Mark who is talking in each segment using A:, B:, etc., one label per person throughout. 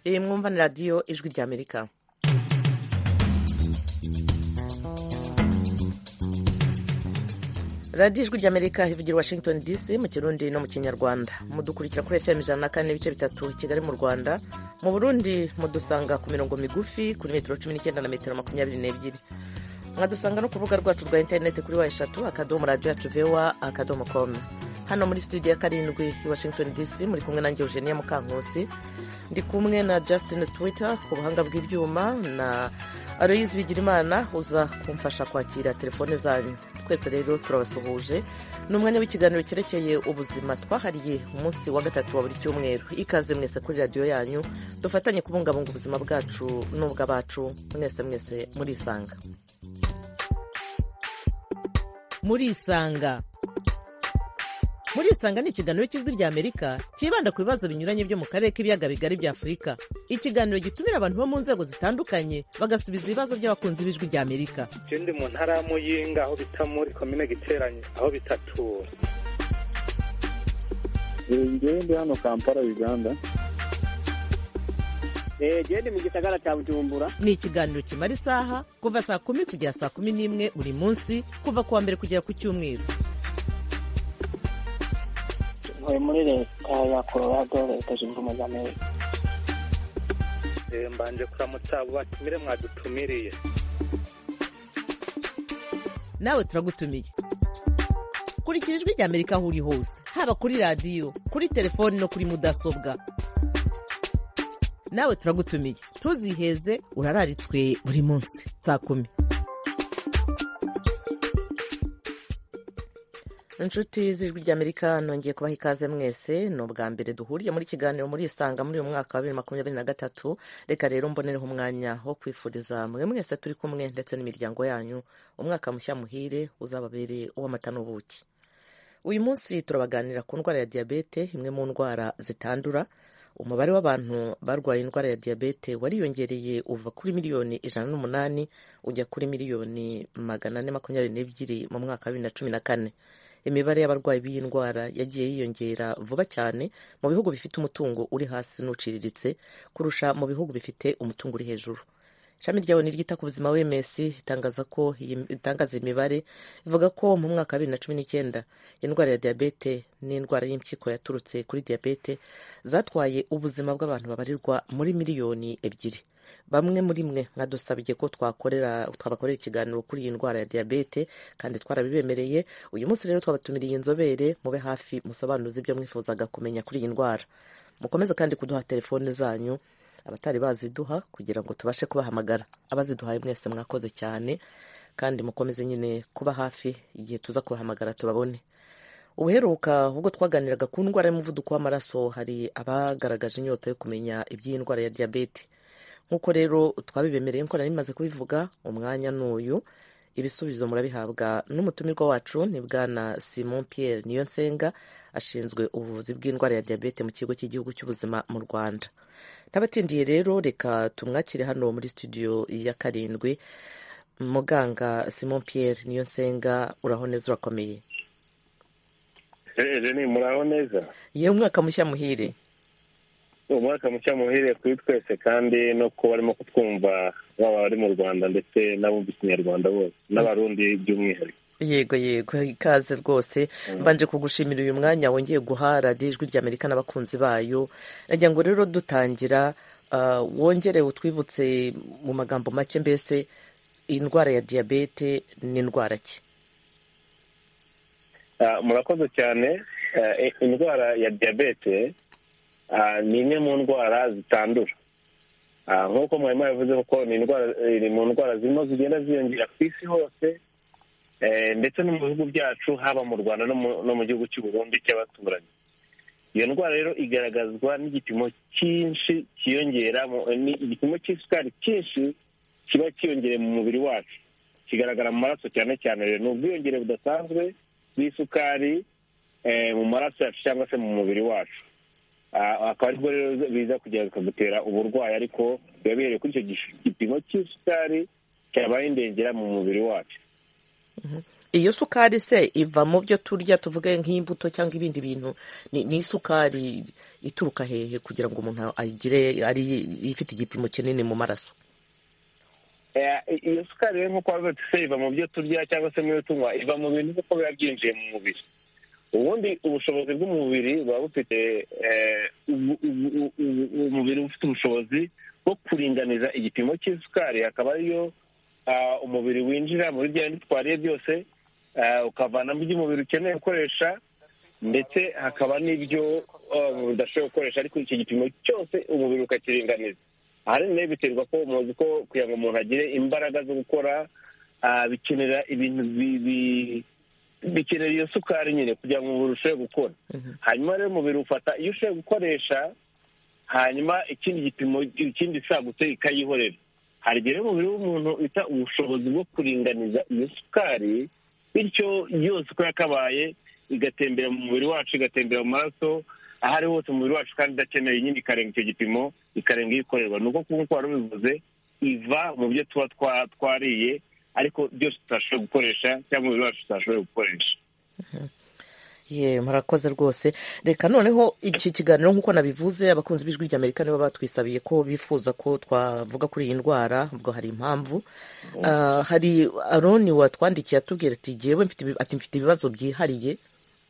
A: iyi mwumva ni radiyo ijwi rya amerika radiyo ijwi rya amerika ivugira washington dc mu kirundi no mu kinyarwanda mudukurikira kuri fm ijana na kane n'ibice bitatu kigali mu rwanda mu burundi mudusanga ku mirongo migufi kuri metero cumi n'icyenda na metero makumyabiri n'ebyiri mwadusanga no ku rubuga rwacu rwa interineti kuri wa eshatu akadomo radiyo yacu vewa akadomo komu hano muri studio ya karindwi i washington dc muri kumwe na eugenia mukankusi ndi kumwe na justin twitter ku buhanga bw'ibyuma na aloyizi bigirimana uza kumfasha kwakira telefone zanyu twese rero turabasuhuje ni umwanya w'ikiganiro cyerekeye ubuzima twahariye umunsi wa gatatu wa buri cyumweru ikaze mwese kuri radiyo yanyu dufatanye kubungabunga ubuzima bwacu n'ubw'abacu mwese mwese murisanga murisanga murisanga ni ikiganiro cy'ijwi rya amerika cyibanda ku bibazo binyuranye byo mu karere k'ibiyaga bigari bya afurika ikiganiro gitumira abantu bo mu nzego zitandukanye bagasubiza ibibazo by'abakunzi b'ijwi rya amerika
B: ndi mu ntara ya muyinga aho bita muri komine giteranye aho bitatura
C: ngewe ndi hano kampala uganda
D: gende mu gisagara cya bujumbura
A: ni ikiganiro kimara isaha kuva saa kumi kugera saa kumi n'imwe buri munsi kuva ku wa mbere kugera ku cyumweru
E: ntuye muri leta ya colorado leta zunze ubumwe za amerika
B: mbanje kuramutsa abo batumire mwadutumiriye
A: nawe turagutumiye kurikira ijwi rya amerika aho uri hose haba kuri radiyo kuri telefoni no kuri mudasobwa nawe turagutumiye ntuziheze urararitswe buri munsi saa kumi inshuti z'ijwi ry'amerika nongeye kubaha ikaze mwese ni ubwa mbere duhuriye muri kiganiro murisanga muri uyu mwaka wa bibiri makumyabiri na gatatu reka rero mbonereho umwanya wo kwifuriza mwe mwese turi kumwe ndetse n'imiryango yanyu umwaka mushya muhire uzababereye uw'amata n'ubuki uyu munsi turabaganira ku ndwara ya diyabete imwe mu ndwara zitandura umubare w'abantu barwaye indwara ya diyabete wariyongereye uva kuri miliyoni ijana n'umunani ujya kuri miliyoni magana ane makumyabiri n'ebyiri mu mwaka wa bibiri na cumi na kane imibare y'abarwayi b'iyi ndwara yagiye yiyongera vuba cyane mu bihugu bifite umutungo uri hasi n'uciriritse kurusha mu bihugu bifite umutungo uri hejuru ishami rya oni ryita ku buzima wms itangaza ko itangaza imibare ivuga ko mu mwaka wa bibiri na cumi n'icyenda indwara ya diyabete n'indwara y'impyiko yaturutse kuri diyabete zatwaye ubuzima bw'abantu babarirwa muri miliyoni ebyiri bamwe muri mwe mwadusabye ko twakorera twabakorera ikiganiro kuri iyi ndwara ya diyabete kandi twarabibemereye uyu munsi rero twabatumiriye inzobere mube hafi musobanuze ibyo mwifuzaga kumenya kuri iyi ndwara mukomeze kandi kuduha telefone zanyu abatari baziduha kugira ngo tubashe kubahamagara abaziduhaye mwese mwakoze cyane kandi mukomeze nyine kuba hafi igihe tuza kubahamagara tubabone ubuheruka ubwo twaganiraga ku ndwara y'umuvuduko w'amaraso hari abagaragaje inyota yo kumenya iby'iyi ndwara ya diyabete nk'uko rero twabibemereye ko nari bimaze kubivuga umwanya n'uyu ibisubizo murabihabwa n'umutumirwa wacu ni bwana simon pierre niyo nsenga ashinzwe ubuvuzi bw'indwara ya diyabete mu kigo cy'igihugu cy'ubuzima mu rwanda n'abatindiye rero reka tumwakire hano muri studio ya karindwi muganga simon pierre niyo nsenga uraho neza urakomeye
C: ni muraho neza
A: yewe umwaka mushya muhire
C: umwaka mushya muhire kuri twese kandi no kuba barimo kutwumva baba bari mu rwanda ndetse n'abumva ikinyarwanda bose n'abarundi by'umwihariko
A: yego yego ikaze rwose mbanje kugushimira uyu mwanya wongeye guha radiyo ijwi rya amerika n'abakunzi bayo nagira ngo rero dutangira wongere utwibutse mu magambo make mbese indwara ya diyabete n'indwara ki
C: murakoze cyane indwara ya diyabete ni imwe mu ndwara zitandura nk'uko mwarimu yavuze ko ni indwara iri mu ndwara zirimo zigenda ziyongera ku isi hose ndetse no mu bihugu byacu haba mu rwanda no mu gihugu cy'uburundi cy'abaturanyi iyo ndwara rero igaragazwa n'igipimo cyinshi cyiyongera igipimo cy'isukari cyinshi kiba cyiyongereye mu mubiri wacu kigaragara mu maraso cyane cyane rero ni ubwiyongere budasanzwe bw'isukari mu maraso yacu cyangwa se mu mubiri wacu akaba aribwo rero biza kugera bikagutera uburwayi ariko biba bihereye kuri icyo gipimo cy'isukari cyabaye indengera mu mubiri wacu
A: iyo sukari se iva mu byo turya tuvuge nk'imbuto cyangwa ibindi bintu ni ni isukari ituruka hehe kugira ngo umuntu ayigire ari ifite igipimo kinini mu maraso
C: Eh, iyo sukari rero nk'uko wabivuze se iva mu byo turya cyangwa se mu byo tunywa iva mu bintu kuko biba byinjiye mu mubiri ubundi ubushobozi bw'umubiri buba bufite eh, ubu- ubu- ubu- ubu- umubiri ufite ubushobozi bwo kuringaniza igipimo cy'isukari hakaba ariyo ah, umubiri winjira muri bya bindi twariye byose ah, ukavanamo ibyo umubiri ukeneye gukoresha ndetse hakaba n'ibyo ah, umubiri udashobora gukoresha ariko icyo gipimo cyose umubiri ukakiringaniza ahanini rero biterwa ko muzi ko kugira ngo umuntu agire imbaraga zo gukora ah, bikenera ibintu bi- bi- bikenera iyo sukari nyine kugira ngo umubiri urusheho gukora hanyuma rero umubiri ufata iyo ushoboye gukoresha hanyuma ikindi gipimo ikindi isagutse ikayihorera hari igihe rero umubiri w'umuntu uhita ubushobozi bwo kuringaniza iyo sukari bityo yose uko yakabaye igatembera mu mubiri wacu igatembera mu maraso aho ari hose umubiri wacu kandi idakeneye nyine ikarenga icyo gipimo ikarenga iyikorerwa ni uko nk'uko wari ubivuze iva mu byo tuba twa- twariye ariko byose tutashoboye gukoresha cyangwa umubiri wacu tutashoboye gukoresha
A: ye murakoze rwose reka noneho iki kiganiro nk'uko nabivuze abakunzi b'ijwi ry'amerika nibo batwisabiye ko bifuza ko twavuga kuri iyi ndwara ubwo hari impamvu Ah, hari aroni watwandikiye atubwira ati jyewe mfite ibi- ati mfite ibibazo byihariye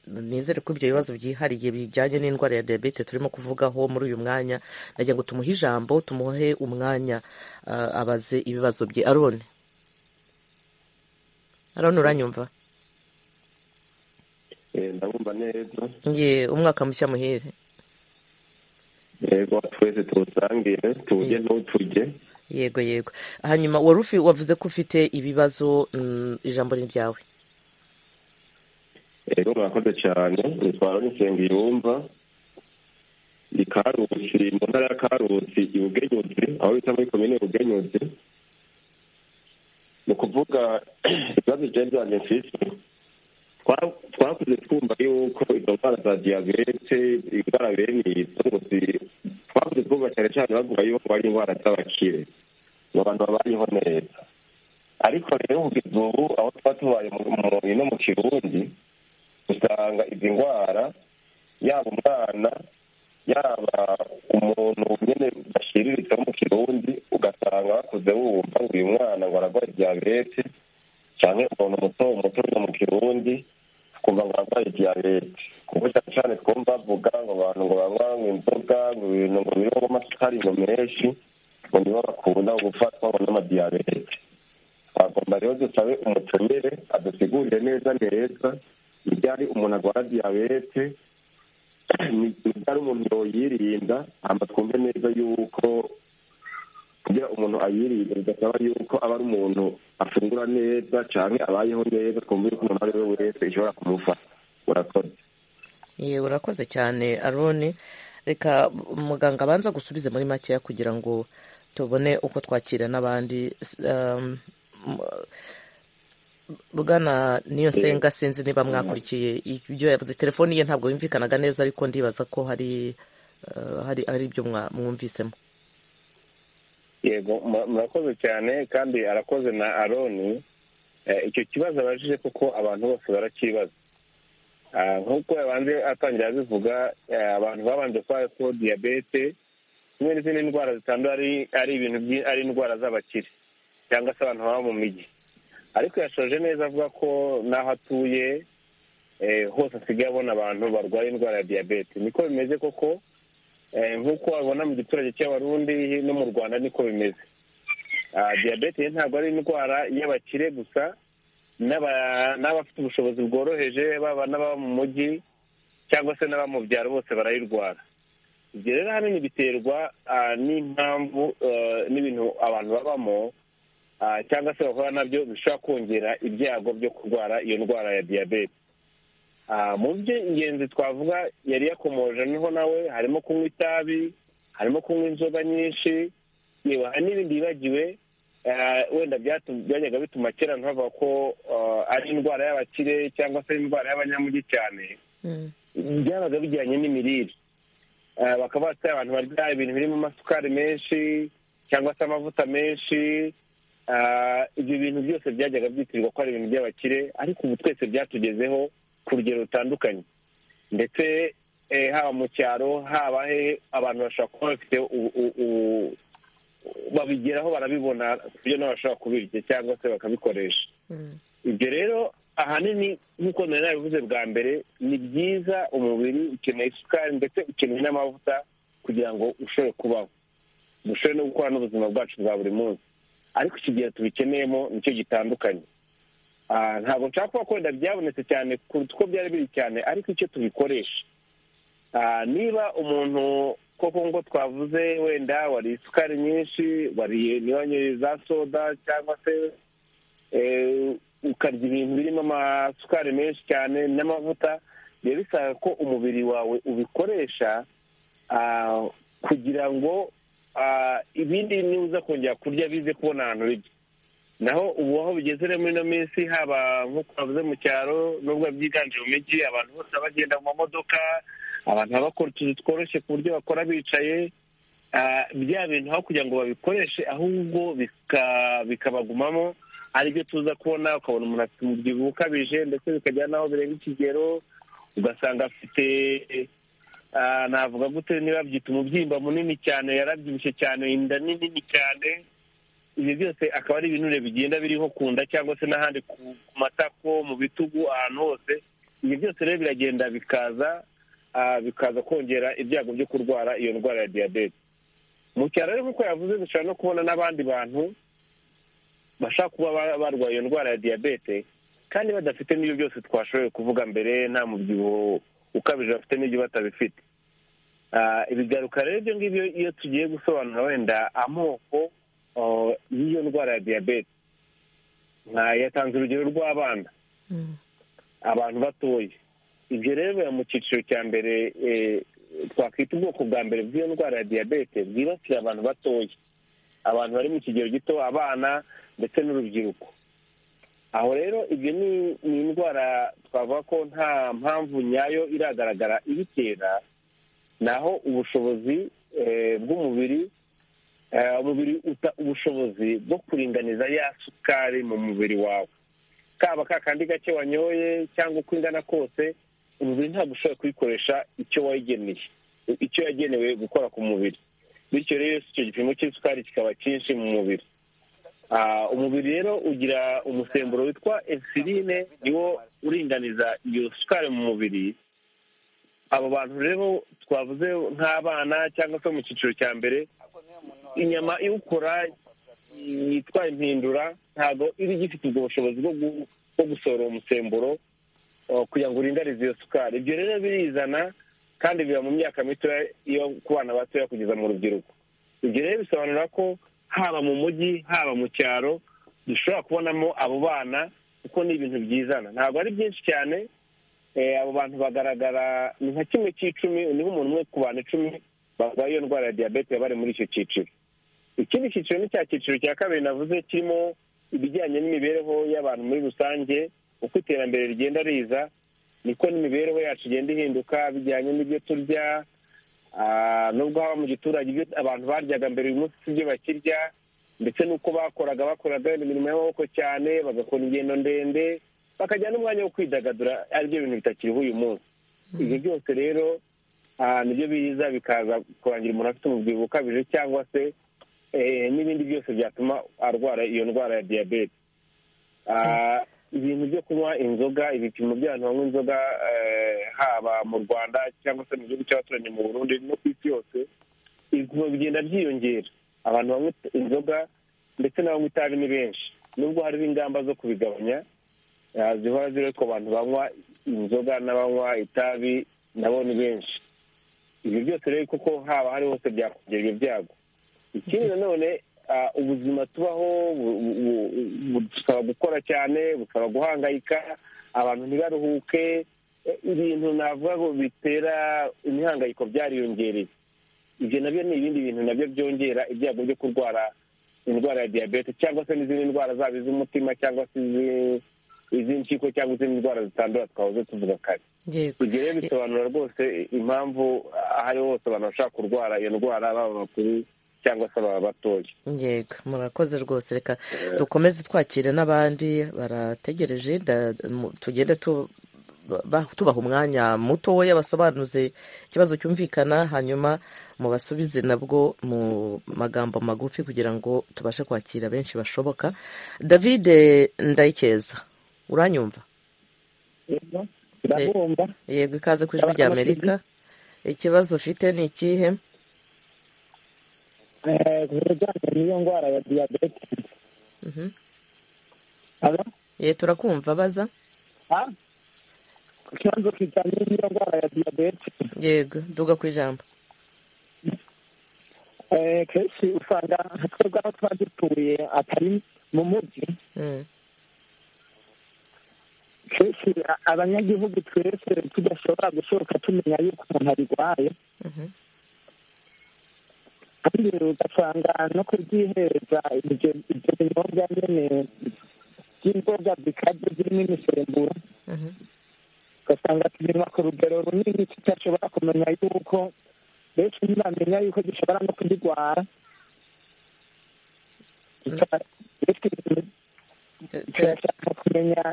A: nizere ko ibyo bibazo byihariye bijyanye n'indwara ya diyabete turimo kuvugaho muri uyu mwanya nagira ngo tumuhe ijambo tumuhe umwanya ah, abaze ibibazo bye aroni aroni uranyumva
F: Eh, ndabumva neza
A: ye umwaka mushya muhire
F: yego twese tuwusangire tuwurye ntuturye
A: yego yego hanyuma wari ufi wavuze ko ufite ibibazo mm, ijambo ni ryawe
F: yego mwakoze cyane nitwara n'isenga iyumva i karusi mu ntara ya karusi i bugenyuzi aho bita muri komine bugenyuzi ni ukuvuga ibibazo byari byanjye mfite Twa- twakuze twumva yuko izo ndwara za diyabete indwara bene izo gusi twakuze twumva cyane cyane bavuga yuko ari indwara z'abakire ngo abantu babayeho neza ariko rero kugeza ubu aho tuba tubaye mu mubiri no mu kirundi usanga izi ndwara yaba umwana yaba umuntu nyine bashiriritse wo mu kirundi ugasanga bakuze wumva ngo uyu mwana ngo ararwaye diyabete cyane umuntu muto muto uri mu kirundi ukumva ngo ararwaye diyabete kuko cyane cyane twumva bavuga ngo abantu ngo banywa ngo inzoga ngo ibintu ngo birimo amasukari ngo menshi ngo nibo bakunda gufatwa ngo n'amadiyabete twagomba rero dusabe umutumire adusigurire neza neza ibyari umuntu arwara diyabete ni ibyari umuntu yoyirinda hamba twumve neza yuko kugira umuntu ayirinde bidasaba yuko aba ari umuntu afungura neza cyane abayeho neza twumve yuko umuntu ari we wese ishobora kumufata urakoze
A: ye urakoze cyane aroni reka muganga abanza gusubize muri makeya kugira ngo tubone uko twakira n'abandi S- um, m- bwana niyo senga sinzi niba mwakurikiye ibyo yavuze telefone ye ntabwo yumvikanaga neza ariko ndibaza ko hari ah, hari hari ibyo mwa- mwumvisemo
C: yego mura- murakoze cyane kandi arakoze na aroni Eh, icyo kibazo abajije kuko abantu bose barakibaza Ah, nk'uko yabanje atangira abivuga eh, abantu babanje kubara ko diyabete kimwe n'izindi ndwara zitandura ari ari ibintu byi- ari indwara z'abakire cyangwa se abantu baba mu mijyi ariko yashoje neza avuga ko n'aho atuye eh, hose asigaye abona abantu barwaye indwara ya diyabete niko bimeze koko Eh, nk'uko wabona mu giturage cy'abarundi no mu rwanda niko bimeze Ah, diyabete rero ntabwo ari indwara y'abakire gusa n'aba- n'abafite ubushobozi bworoheje baba n'ababa mu mujyi cyangwa se n'ababa mu byaro bose barayirwara ibyo rero ahanini biterwa ah, n'impamvu eh, n'ibintu abantu babamo ah, cyangwa se bahura nabyo bishobora kongera ibyago byo kurwara iyo ndwara ya diyabete Ah, mu by'ingenzi twavuga yari yakomoje noneho nawe harimo kunywa itabi harimo kunywa inzoga nyinshi yewe hari n'ibindi yibagiwe ah, wenda byatu- byajyaga bituma kera ntavuga ko ah, ari indwara y'abakire cyangwa se indwara y'abanyamujyi cyane byabaga bijyanye n'imirire Ah, bakaba batari abantu barya ibintu birimo amasukari menshi cyangwa se amavuta menshi ibyo bintu byose byajyaga byitirirwa ko ari ibintu by'abakire ariko ubu twese byatugezeho ku rugero rutandukanye ndetse haba mu cyaro haba he abantu bashobora kuba bafite babigeraho barabibona ku buryo nabo bashobora kubirya cyangwa se bakabikoresha ibyo rero ahanini nk'uko nari nabivuze bwa mbere ni byiza umubiri ukeneye isukari ndetse ukeneye n'amavuta kugira ngo ushobore kubaho dushobore no gukora n'ubuzima bwacu bwa buri munsi ariko iki gihe tubikeneyemo nicyo gitandukanye ntabwo nshaka kuba kwenda byabonetse cyane kuruta uko byari biri cyane ariko icyo tubikoresha niba umuntu koko ngo twavuze wenda wariye isukari nyinshi wariye niba za soda cyangwa se ukarya ibintu birimo amasukari menshi cyane n'amavuta biba bisaba ko umubiri wawe ubikoresha kugira ngo ibindi niba kongera kurya bize kubona ahantu bijya naho ubu aho bigeze rero muri ino minsi haba nk'uko bavuze mu cyaro n'ubwo byiganje mu mijyi abantu bose bagenda mu mamodoka abantu bakora utuzu tworoshye ku buryo bakora bicaye bya bintu aho kugira ngo babikoreshe ahubwo bikabagumamo ari byo tuza kubona ukabona umuntu afite umubyibuho ukabije ndetse bikagera n'aho birenga ikigero ugasanga afite navuga gute niba babyita umubyimba munini cyane yarabyibushye cyane inda nini cyane ibi byose akaba ari ibinure bigenda biriho ku nda cyangwa se n'ahandi ku matako mu bitugu ahantu hose ibi byose rero biragenda bikaza bikaza kongera ibyago byo kurwara iyo ndwara ya diyabete mu cyaro rero nk'uko yavuze dushobora no kubona n'abandi bantu bashaka kuba barwaye iyo ndwara ya diyabete kandi badafite n'ibyo byose twashoboye kuvuga mbere nta mubyibuho ukabije bafite n'ibyo batabifite ibigaruka rero ibyo ngibyo iyo tugiye gusobanura wenda amoko y'iyo ndwara ya diyabete yatanze urugero rw'abana abantu batoya ibyo rero biba mu cyiciro cya mbere twakwita ubwoko bwa mbere bw'iyo ndwara ya diyabete bwibasira abantu batoya abantu bari mu kigero gito abana ndetse n'urubyiruko aho rero ibyo ni indwara twavuga ko nta mpamvu nyayo iragaragara ibitera naho ubushobozi bw'umubiri umubiri uta ubushobozi bwo kuringaniza ya sukari mu mubiri wawe kaba kakandi gake wanyoye cyangwa uko ingana kose umubiri ntabwo ushobora kuyikoresha icyo wayigeneye icyo yagenewe gukora ku mubiri bityo rero icyo gipimo cy'isukari kikaba cyinshi mu mubiri umubiri rero ugira umusemburo witwa insuline niwo uringaniza iyo sukari mu mubiri abo bantu rero twavuze nk'abana cyangwa se mu cyiciro cya mbere inyama iwukora yitwa impindura ntabwo iba igifite ubwo bushobozi bwo gusohora uwo musemburo kugira ngo uringanize iyo sukari ibyo rero birizana kandi biba mu myaka mitoya yo ku bana batoya kugeza mu rubyiruko ibyo rero bisobanura ko haba mu mujyi haba mu cyaro dushobora kubonamo abo bana kuko ni ibintu byizana ntabwo ari byinshi cyane abo bantu bagaragara ni nka kimwe cy'icumi niho umuntu umwe ku bantu icumi barwaye iyo ndwara ya diyabete bari muri icyo cyiciro ikindi cyiciro ni cya cyiciro cya kabiri navuze kirimo ibijyanye n'imibereho y'abantu muri rusange uko iterambere rigenda riza niko n'imibereho yacu igenda ihinduka bijyanye n'ibyo turya nubwo haba mu giturage ibyo abantu baryaga mbere uyu munsi si ibyo bakirya ndetse n'uko bakoraga bakoraga imirimo y'amaboko cyane bagakora ingendo ndende bakajya n'umwanya wo kwidagadura aribyo bintu bitakiriho uyu munsi ibyo byose rero nibyo biza bikaza kurangira umuntu afite umubyibuho ukabije cyangwa se n'ibindi byose byatuma arwara iyo ndwara ya diyabete ibintu byo kunywa inzoga ibipimo by'abantu banywa inzoga haba mu rwanda cyangwa se mu gihugu cy'abaturanyi mu burundi no ku isi yose ibipimo bigenda byiyongera abantu banywa inzoga ndetse n'abanywa itabi ni benshi nubwo hariho ingamba zo kubigabanya zihora ziretwa abantu banywa inzoga n'abanywa itabi nabo ni benshi ibi byose rero kuko haba hari hose byakongera ibyo byago ikindi nanone ubuzima tubaho busaba gukora cyane busaba guhangayika abantu ntibaruhuke ibintu navuga ngo bitera imihangayiko byariyongereye ibyo nabyo ni ibindi bintu nabyo byongera ibyago byo kurwara indwara ya diyabete cyangwa se n'izindi ndwara zaba iz'umutima cyangwa se iz'impyiko cyangwa izindi ndwara zitandura twahoze tuvuga kare ibyo rero bisobanura rwose impamvu aho ari hose abantu bashaka kurwara iyo ndwara baba bakuru
G: cyangwa se ababa batoya
A: yego murakoze rwose reka dukomeze twakire n'abandi barategereje da- mu- tugende tu- ba- tubaha umwanya mutoya basobanuze ikibazo cyumvikana hanyuma mubasubize nabwo mu magambo magufi kugira ngo tubashe kwakira benshi bashoboka david ndayikeza uranyumva
G: ndabumva
A: yego ikaze ku ijwi rya amerika ikibazo ufite ni ikihe
G: Eh, ku bijyanye n'iyo ndwara ya diyabete
A: Mhm.
G: Alo?
A: ye turakumva baza
G: Ha? ku kibazo kijyanye n'iyo ndwara ya diyabete
A: yego duga ku ijambo
G: eh, kenshi usanga twebwe aho tuba dutuye atari mu mujyi
A: Mm.
G: kenshi a- abanyagihugu twese tudashobora gushoboka tumenya yuko umuntu arwaye
A: Mhm.
G: kandi ugasanga no kubyihereza ibyo ibyo binyobwa nyine by'inzoga bikabyo birimo imisemburo
A: Mhm.
G: ugasanga tubinywa ku rugero runini tutashobora kumenya yuko benshi ntibamenya yuko dushobora no kuzirwara Tuta- benshi turashaka kumenya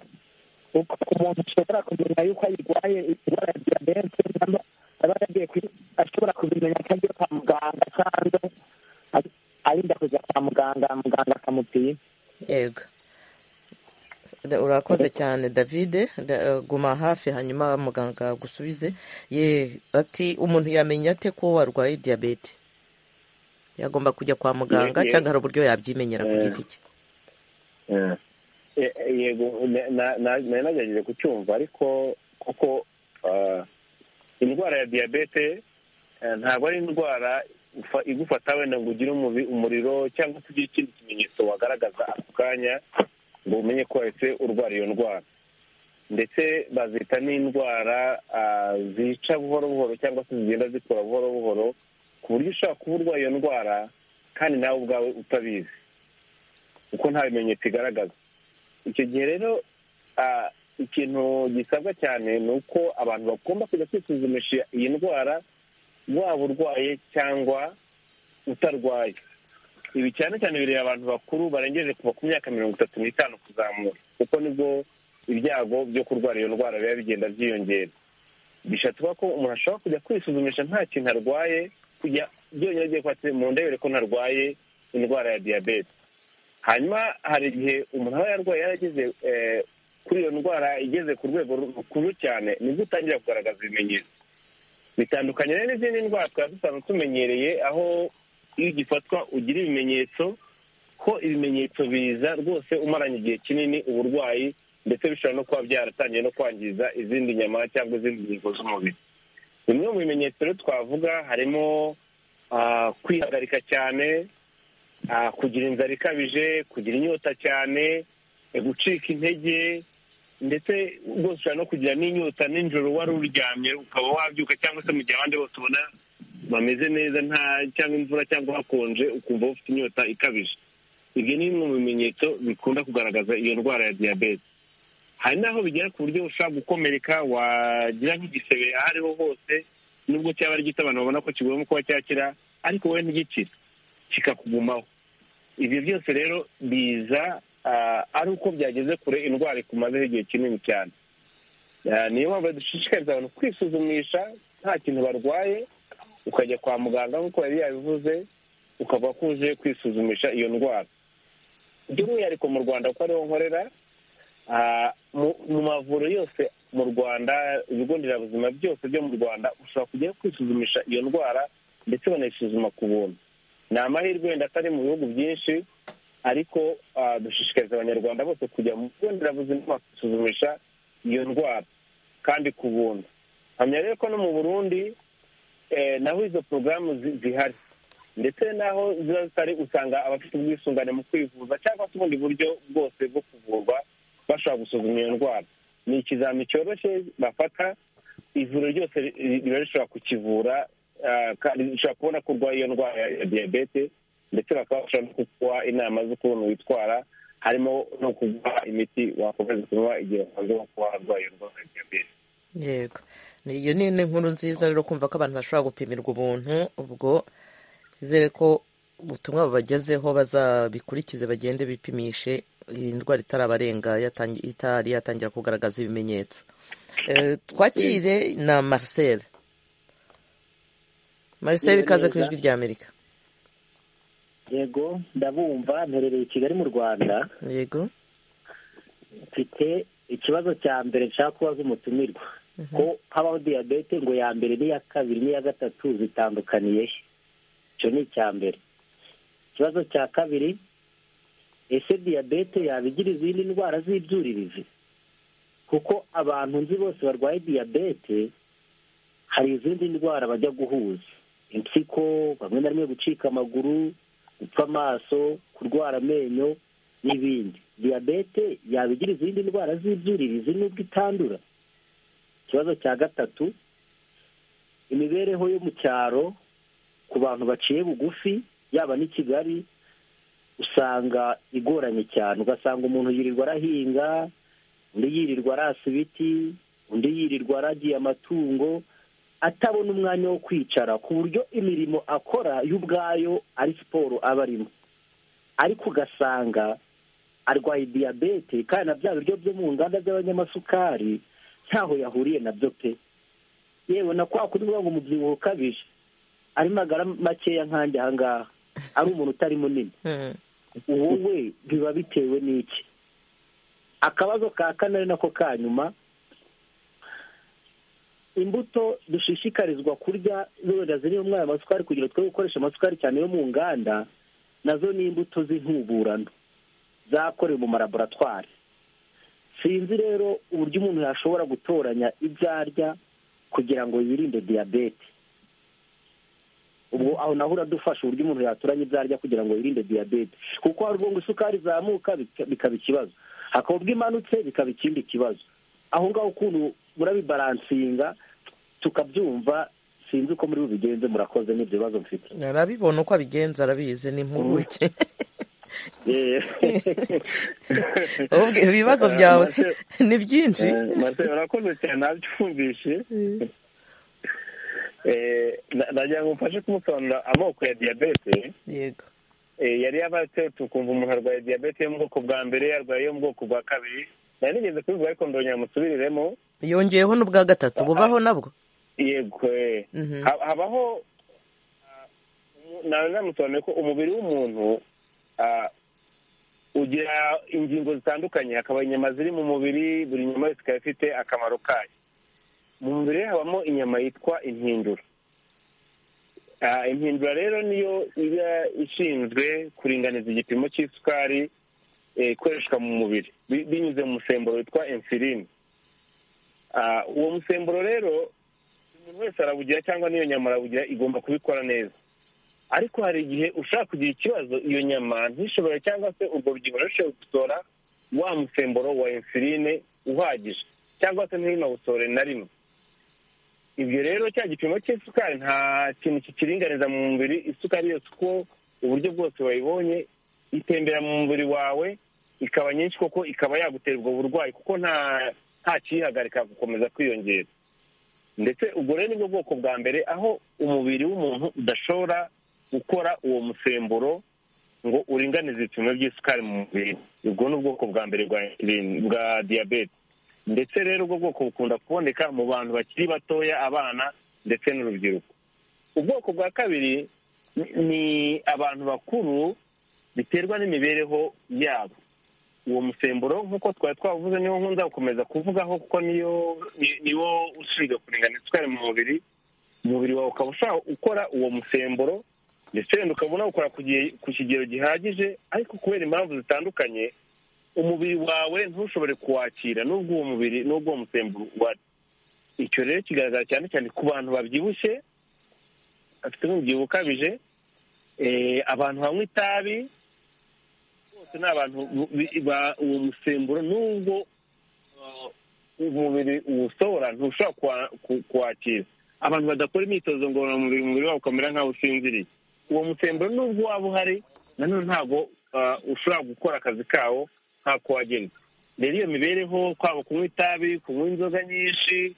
G: uko umuntu ashobora kumenya yuko ayirwaye indwara ya diyabete cyangwa aba yagiye kwi- ashobora kubimenya atagiye kwa muganga cyangwa ari- arinda kujya kwa muganga muganga akamupima
A: yego Da- urakoze cyane davide Da- guma hafi hanyuma muganga agusubize ye ati umuntu yamenya ate ko warwaye diyabete yagomba kujya kwa muganga
G: Ye- ye-
A: cyangwa hari uburyo yabyimenyera ku
G: Eh.
A: giti cye
G: Ye- yego na- na- na- nari nagerageje kucyumva ariko kuko ah, indwara ya diyabete eh, ntabwo ari indwara ufa- igufata wenda ngo ugire umubi- umuriro cyangwa se ugire ikindi kimenyetso wagaragaza ako kanya ngo umenye ko wahise urwara iyo ndwara ndetse bazita n'indwara ah, zica buhoro buhoro cyangwa se zigenda zikura buhoro buhoro ku buryo ushobora kuba urwaye iyo ndwara kandi nawe ubwawe utabizi kuko nta bimenyetso igaragaza icyo gihe rero ah, ikintu gisabwa cyane ni uko abantu bagomba kujya kwisuzumisha iyi ndwara waba urwaye cyangwa utarwaye ibi cyane cyane bireba abantu bakuru barengeje kuva ku myaka mirongo itatu n'itanu kuzamura kuko nibwo ibyago byo kurwara iyo ndwara biba bigenda byiyongera bishobora kuba ko umuntu ashobora kujya kwisuzumisha nta kintu arwaye kujya byonyine agiye kwatse mu ndebere ko ntarwaye indwara ya diyabete hanyuma hari igihe umuntu aba yarwaye yarageze eh, kuri iyo ndwara igeze ku rwego rukuru cyane nibwo utangira kugaragaza ibimenyetso bitandukanye rero n'izindi ndwara twaba dusanzwe tumenyereye aho iyo ugifatwa ugira ibimenyetso ko ibimenyetso biza rwose umaranye igihe kinini uburwayi ndetse bishobora no kuba byaratangiye no kwangiza izindi nyama cyangwa izindi ngingo z'umubiri bimwe mu bimenyetso rero twavuga harimo ah, kwihagarika cyane ah, kugira inzara ikabije kugira inyota cyane eh, gucika intege ndetse rwose ushobora no kugira n'inyota nijoro wari uryamye ukaba wabyuka cyangwa se mu gihe abandi bose ubona bameze neza nta cyangwa imvura cyangwa hakonje ukumva ufite inyota ikabije ibyo ni bimwe mu bimenyetso bikunda kugaragaza iyo ndwara ya diyabete hari n'aho bigera ku buryo ushobora gukomereka wagira nk'igisebe aho ariho hose nubwo cyaba ari gito abantu babona ko kigomba kuba cyakira ariko wowe ntigikire kikakugumaho ibyo byose rero biza ah, ari uko byageze kure indwara ikumazeho igihe kinini cyane Ah, niyo mpamvu dushishikariza abantu kwisuzumisha nta kintu barwaye ukajya kwa muganga nk'uko yari yabivuze ukaba kuje kwisuzumisha iyo ndwara by'umwihariko mu rwanda kuko ariho nkorera ah, mu- mu mavuriro yose mu rwanda ibigo nderabuzima byose byo mu rwanda ushobora kujya kwisuzumisha iyo ndwara ndetse banayisuzuma ku buntu ni amahirwe wenda atari mu bihugu byinshi ariko ah, dushishikariza abanyarwanda bose kujya mu bigo nderabuzima bakisuzumisha iyo ndwara kandi ku buntu hamya rero ko no mu burundi eh, naho izo porogaramu zi- zihari ndetse naho ziba zitari usanga abafite ubwisungane mu kwivuza cyangwa se ubundi buryo bwose bwo kuvurwa bashobora gusuzuma iyo ndwara ni ikizami cyoroshye bafata ivuriro ryose ri- ri- riba rishobora kukivura ah, kandi rishobora kubona ko urwaye iyo ndwara ya- ya diyabete ndetse bakaba bashobora no kuguha inama z'ukuntu witwara harimo no kuguha imiti wakomeza kunywa igihe wasanze kuba warwaye iyo ndwara ya diyabete
A: yego Ni- iyo ni ni inkuru nziza rero kumva ko abantu bashobora gupimirwa ubuntu ubwo izere ko ubutumwa bubagezeho bazabikurikize bagende bipimishe iyi ndwara itarabarenga yatangi- itari yatangira kugaragaza ibimenyetso Eh, twakire na marcel marcel
G: Yego,
A: ikaze ku
G: neza.
A: ijwi rya amerika
G: yego ndabumva mperereye i kigali mu rwanda
A: yego
G: mfite ikibazo cya mbere nshaka kubaza umutumirwa ko habaho diyabete ngo ya mbere n'iya kabiri n'iya gatatu zitandukaniye he icyo ni icya mbere ikibazo cya kabiri ese diyabete yabigira izindi ndwara z'ibyuririzi kuko abantu nzi bose barwaye diyabete hari izindi ndwara bajya guhuza impyiko bamwe na rimwe gucika amaguru gupfa amaso kurwara amenyo n'ibindi diyabete yabigira izindi ndwara z'ibyuririzi n'ubwo itandura ikibazo cya gatatu imibereho yo mu cyaro ku bantu baciye bugufi yaba n'i kigali usanga igoranye cyane ugasanga umuntu yirirwa arahinga undi yirirwa arasa ibiti undi yirirwa aragiye amatungo atabona umwanya wo kwicara ku buryo imirimo akora y'ubwayo ari siporo aba arimo ariko ugasanga arwaye diyabete kandi na bya biryo byo mu nganda by'abanyamasukari ntaho yahuriye nabyo pe yewe na kwa kundi ngo umubyibuho ukabije arimo amagara makeya nkanjye aha ngaha ari umuntu utari munini
A: Mm.
G: wowe biba bitewe n'iki akabazo ka kane ari nako ka nyuma imbuto dushishikarizwa kurya wenda ziri mu mwanya amasukari kugira twe gukoresha amasukari cyane yo mu nganda nazo ni imbuto z'intuburano zakorewe mu maraboratwari sinzi rero uburyo umuntu yashobora gutoranya ibyo arya kugira ngo yirinde diyabete ubwo aho naho uradufasha uburyo umuntu yatoranya ibyo arya kugira ngo yirinde diyabete kuko hari ubwo ngo isukari izamuka bika- bikaba ikibazo hakaba ubwo imanutse bikaba ikindi kibazo aho ngaho ukuntu murabibaransinga tukabyumva sinzi uko muri bubigenze murakoze n'ibyo bibazo mfite
A: arabibona uko abigenza arabizi ni impuguke
G: Eh,
A: Ubwe- ibibazo
C: Eh,
A: byawe
C: Marcel-
A: ni byinshi
C: Eh, Marcel, urakoze cyane nabyumvise Eh, na- nagira ngo mfashe kumusobanurira amoko ya diyabete
A: yego
C: Eh, yari yabatse tukumva umuntu arwaye diyabete yo mu bwoko bwa mbere arwaye yo mu bwoko bwa kabiri nari nigeze kubivuga ariko ndongera musubiriremo
A: yongeyeho n'ubwa gatatu bubaho nabwo
C: yego eh.
A: Mhm.
C: Ha- habaho ah, umu- nawe namusobanuye ko umubiri w'umuntu ah, ugira ingingo zitandukanye hakaba inyama ziri mu mubiri buri nyama yose ikaba ifite akamaro kayo mu mubiri rero habamo inyama yitwa impindura Ah, impindura rero niyo iba ishinzwe kuringaniza igipimo cy'isukari eh, ikoreshwa mu mubiri bi- binyuze mu musemburo witwa insulin Ah, uwo musemburo rero umuntu wese arawugira cyangwa n'iyo nyama arawugira igomba kubikora neza ariko hari igihe ushaka kugira ikibazo iyo nyama ntishobore cyangwa se ubwo rugingo ntirusheho gusohora wa musemburo wa insuline uhagije cyangwa se ntinawusore na rimwe ibyo rero cya gipimo cy'isukari nta kintu kikiringaniza mu mubiri isukari yose uko uburyo bwose wayibonye itembera mu mubiri wawe ikaba nyinshi koko ikaba yagutera ubwo burwayi kuko nta nta kiyihagarika gukomeza kwiyongera ndetse ubwo rero ni bwo bwoko bwa mbere aho umubiri w'umuntu udashobora gukora uwo musemburo ngo uringanize ibipimo by'isukari mu mubiri ubwo ni ubwoko bwa mbere bwa insulin- bwa diyabete ndetse rero ubwo bwoko bukunda kuboneka mu bantu bakiri batoya abana ndetse n'urubyiruko ubwoko bwa kabiri ni- ni abantu bakuru biterwa n'imibereho yabo uwo musemburo nk'uko twari twavuze niwo nkunza gukomeza kuvugaho kuko niyo ni- niwo ushinzwe kuringaniza isukari mu mubiri umubiri wawe ukaba ushaka gukora uwo musemburo ndetse wenda ukaba unawukora ku gihe- ku kigero gihagije ariko kubera impamvu zitandukanye umubiri wawe ntushobore kuwakira n'ubwo uwo mubiri n'ubwo uwo musemburo wari icyo rero kigaragara cyane cyane ku bantu babyibushye bafite n'umubyibuho ukabije eh, abantu banywa itabi bose ni abantu bu- bi- ba- uwo musemburo nubwo uh, umubiri uwusohora ntushobora kuwa- ku- kuwakira abantu badakora imyitozo ngororamubiri umubiri wabo ukamera nk'aho usinziriye uwo musemburo nubwo waba uhari nanone ntabwo uh, ushobora gukora akazi kawo nk'ako wagenwe rero iyo mibereho kwaba kunywa itabi kunywa inzoga nyinshi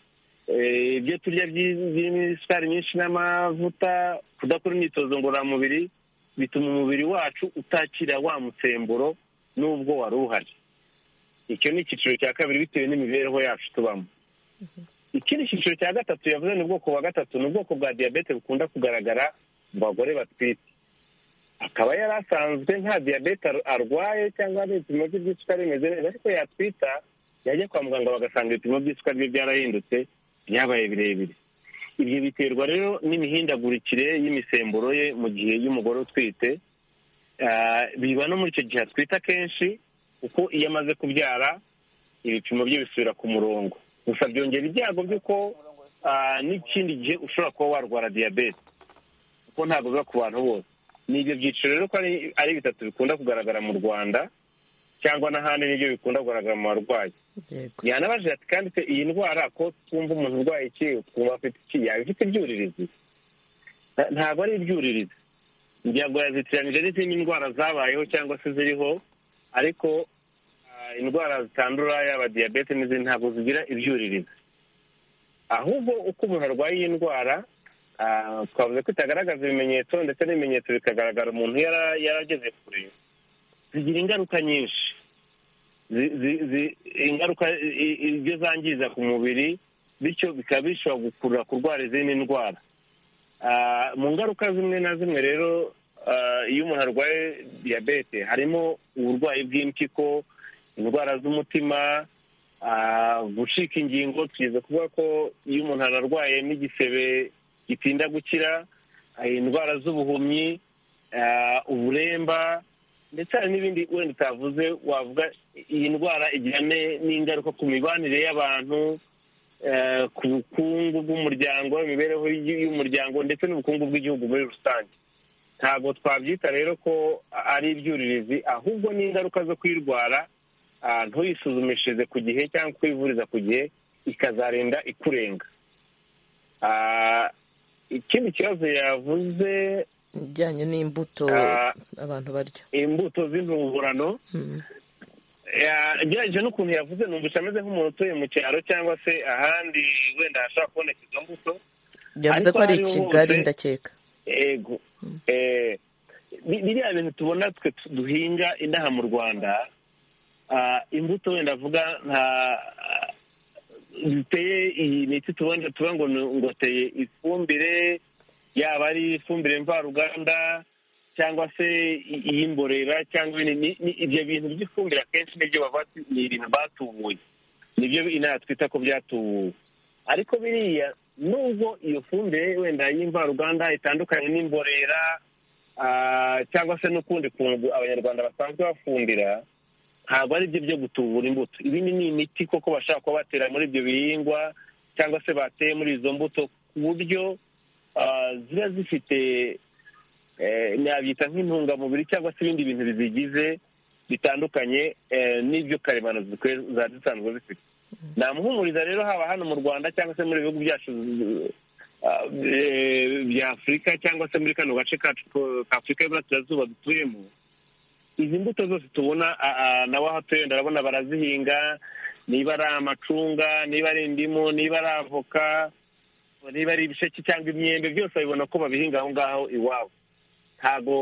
C: eh, ibyo turya byi- birimo isukari nyinshi n'amavuta kudakora imyitozo ngororamubiri
G: bituma umubiri wacu utakira wa musemburo n'ubwo wari uhari icyo ni icyiciro cya kabiri bitewe n'imibereho yacu tubamo ikindi cyiciro cya gatatu yavuze ni ubwoko bwa gatatu ni ubwoko bwa diyabete bukunda kugaragara mu bagore batwite akaba yari asanzwe nta diyabete arwaye cyangwa hari ibipimo bye by'isukari bimeze neza ariko yatwita yajya kwa muganga bagasanga ibipimo by'isukari bye byarahindutse byabaye birebire ibyo biterwa rero n'imihindagurikire y'imisemburo ye mu gihe y'umugore utwite biba no muri icyo gihe atwite akenshi kuko iyo amaze kubyara ibipimo bye bisubira ku murongo gusa byongera ibyago by'uko n'ikindi gihe ushobora kuba warwara diyabete kuko ntabwo biba ku bantu bose ni ibyo byiciro rero ko ari bitatu bikunda kugaragara mu rwanda cyangwa n'ahandi nibyo bikunda kugaragara mu barwayi yanabajije ati kandi se iyi ndwara ko twumva umuntu urwaye iki twumva afite iki yaba ifite ibyuririzi ntabwo ari ibyuririzi ngo yazitiranije n'izindi ndwara zabayeho cyangwa se ziriho ariko indwara zitandura yaba diyabete n'izindi ntabwo zigira ibyuririzi ahubwo uko umuntu arwaye iyi ndwara twavuze ko itagaragaza ibimenyetso ndetse n'ibimenyetso bikagaragara umuntu yarageze kure zigira ingaruka nyinshi ingaruka ibyo zangiza ku mubiri bityo bikaba bishobora gukurura kurwara izindi ndwara mu ngaruka zimwe na zimwe rero iyo umuntu arwaye diyabete harimo uburwayi bw'impyiko indwara z'umutima gucika ingingo tugeze kuvuga ko iyo umuntu ararwaye n'igisebe gitinda gukira indwara z'ubuhumyi uburemba ndetse hari n'ibindi wenda utavuze wavuga iyi ndwara igira n'ingaruka ku mibanire y'abantu ku bukungu bw'umuryango imibereho y'umuryango ndetse n'ubukungu bw'igihugu muri rusange ntabwo twabyita rero ko ari ibyuririzi ahubwo n'ingaruka zo kuyirwara ntuyisuzumishirize ku gihe cyangwa kuyivuriza ku gihe ikazarinda ikurenga ikindi kibazo yavuze
A: bijyanye n'imbuto abantu barya
G: imbuto z'intuburano agerageje n'ukuntu yavuze numvise ameze nk'umuntu utuye mu cyaro cyangwa se ahandi wenda hashobora kuboneka izo mbuto
A: yavuze ko ari i kigali ndakeka
G: yego biriya bintu tubona twe duhinga inaha mu rwanda imbuto wenda avuga nka ziteye iyi miti tubona tuba ngo ngoteye ifumbire yaba ari ifumbire mvaruganda cyangwa se iy'imborera cyangwa ibyo bintu by'ifumbire akenshi nibyo ni ibintu batubuye nibyo inaha twita ko byatubuwe ariko biriya nubwo iyo fumbire wenda y'imvaruganda itandukanye n'imborera cyangwa se n'ukundi kuntu abanyarwanda basanzwe bafumbira ntabwo ari byo byo gutubura imbuto ibindi ni imiti koko bashaka kuba batera muri ibyo bihingwa cyangwa se bateye muri izo mbuto ku buryo ziba zifite nabyita nk'intungamubiri cyangwa se ibindi bintu bizigize bitandukanye n'ibyo karemano zari zisanzwe zifite namuhumuriza rero haba hano mu rwanda cyangwa se muri bihugu byacu bya afurika cyangwa se muri kano gace k'afurika y'uburasirazuba dutuyemo izi mbuto zose tubona nawe aho atuye ndabona barazihinga niba ari amacunga niba ari indimu niba ari avoka niba ari ibisheke cyangwa imyembe byose babibona ko babihinga aho ngaho iwabo ntabwo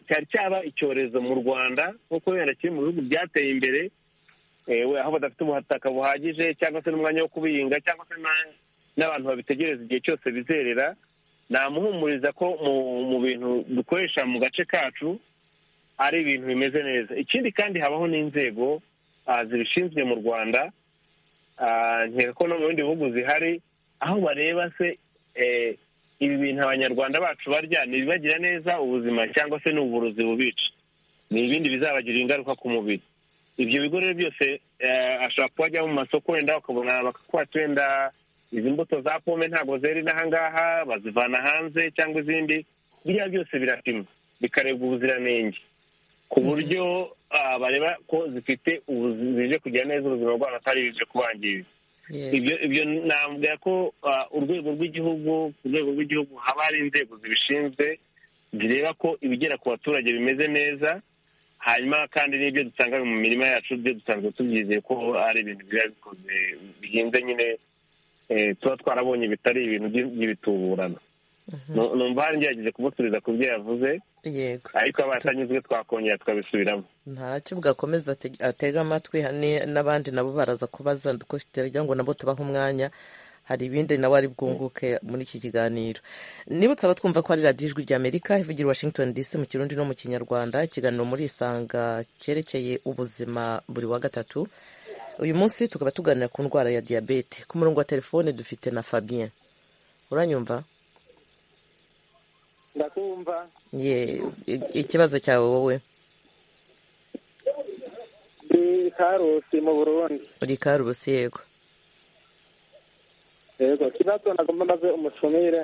G: cyari cyaba icyorezo mu rwanda nk'uko wenda kiri mu bihugu byateye imbere aho badafite ubutaka buhagije cyangwa se n'umwanya wo kubihinga cyangwa se n'abantu babitegereza igihe cyose bizerera namuhumuriza ko mu bintu dukoresha mu gace kacu ari ibintu bimeze neza ikindi kandi habaho n'inzego zibishinzwe mu rwanda nkeka ko no mu bindi bihugu zihari aho bareba se ibi bintu abanyarwanda bacu barya ntibibagira neza ubuzima cyangwa se n'uburozi bubica ni ibindi bizabagira ingaruka ku mubiri ibyo bigo rero byose ashobora kuba ajya mu masoko wenda bakabona bakakwata wenda izi mbuto za pome ntabwo zera inahangaha bazivana hanze cyangwa izindi biriya byose birapimwa bikarebwa ubuziranenge ku buryo bareba ko zifite zije kugira neza ubuzima bwabo atari bije kubangiriza ibyo nabwira ko urwego rw'igihugu ku rwego rw'igihugu haba hari inzego zibishinzwe zireba ko ibigera ku baturage bimeze neza hanyuma kandi n'ibyo dusanga mu mirima yacu byo dusanzwe tubyizeye ko ari ibintu biba bikoze bihinze nyine tuba twarabonye bitari ibintu by'ibituburano numva hari ngerageje kumusubiza ku byo yavuze
A: yego
G: ariko abatanyuzwe twakongera tukabisubiramo
A: nta cyo bwakomeza ate- atega amatwi hani- n'abandi nabo baraza kubaza kugira ngo nabo tubahe umwanya hari ibindi nawe ari bwunguke muri iki kiganiro nibutse abatwumva ko ari radiyo ijwi ry'amerika ivugira i washington dc mu kirundi no mu kinyarwanda ikiganiro muri isanga cyerekeye ubuzima buri wa gatatu uyu munsi tukaba tuganira ku ndwara ya diyabete ku murongo wa telefone dufite na fabien uranyumva
E: ndakumva
A: ye i- ikibazo cyawe wowe
E: ndi karusi mu burundi
A: uri karusi yego
E: yego ikibazo nagomba maze umushumire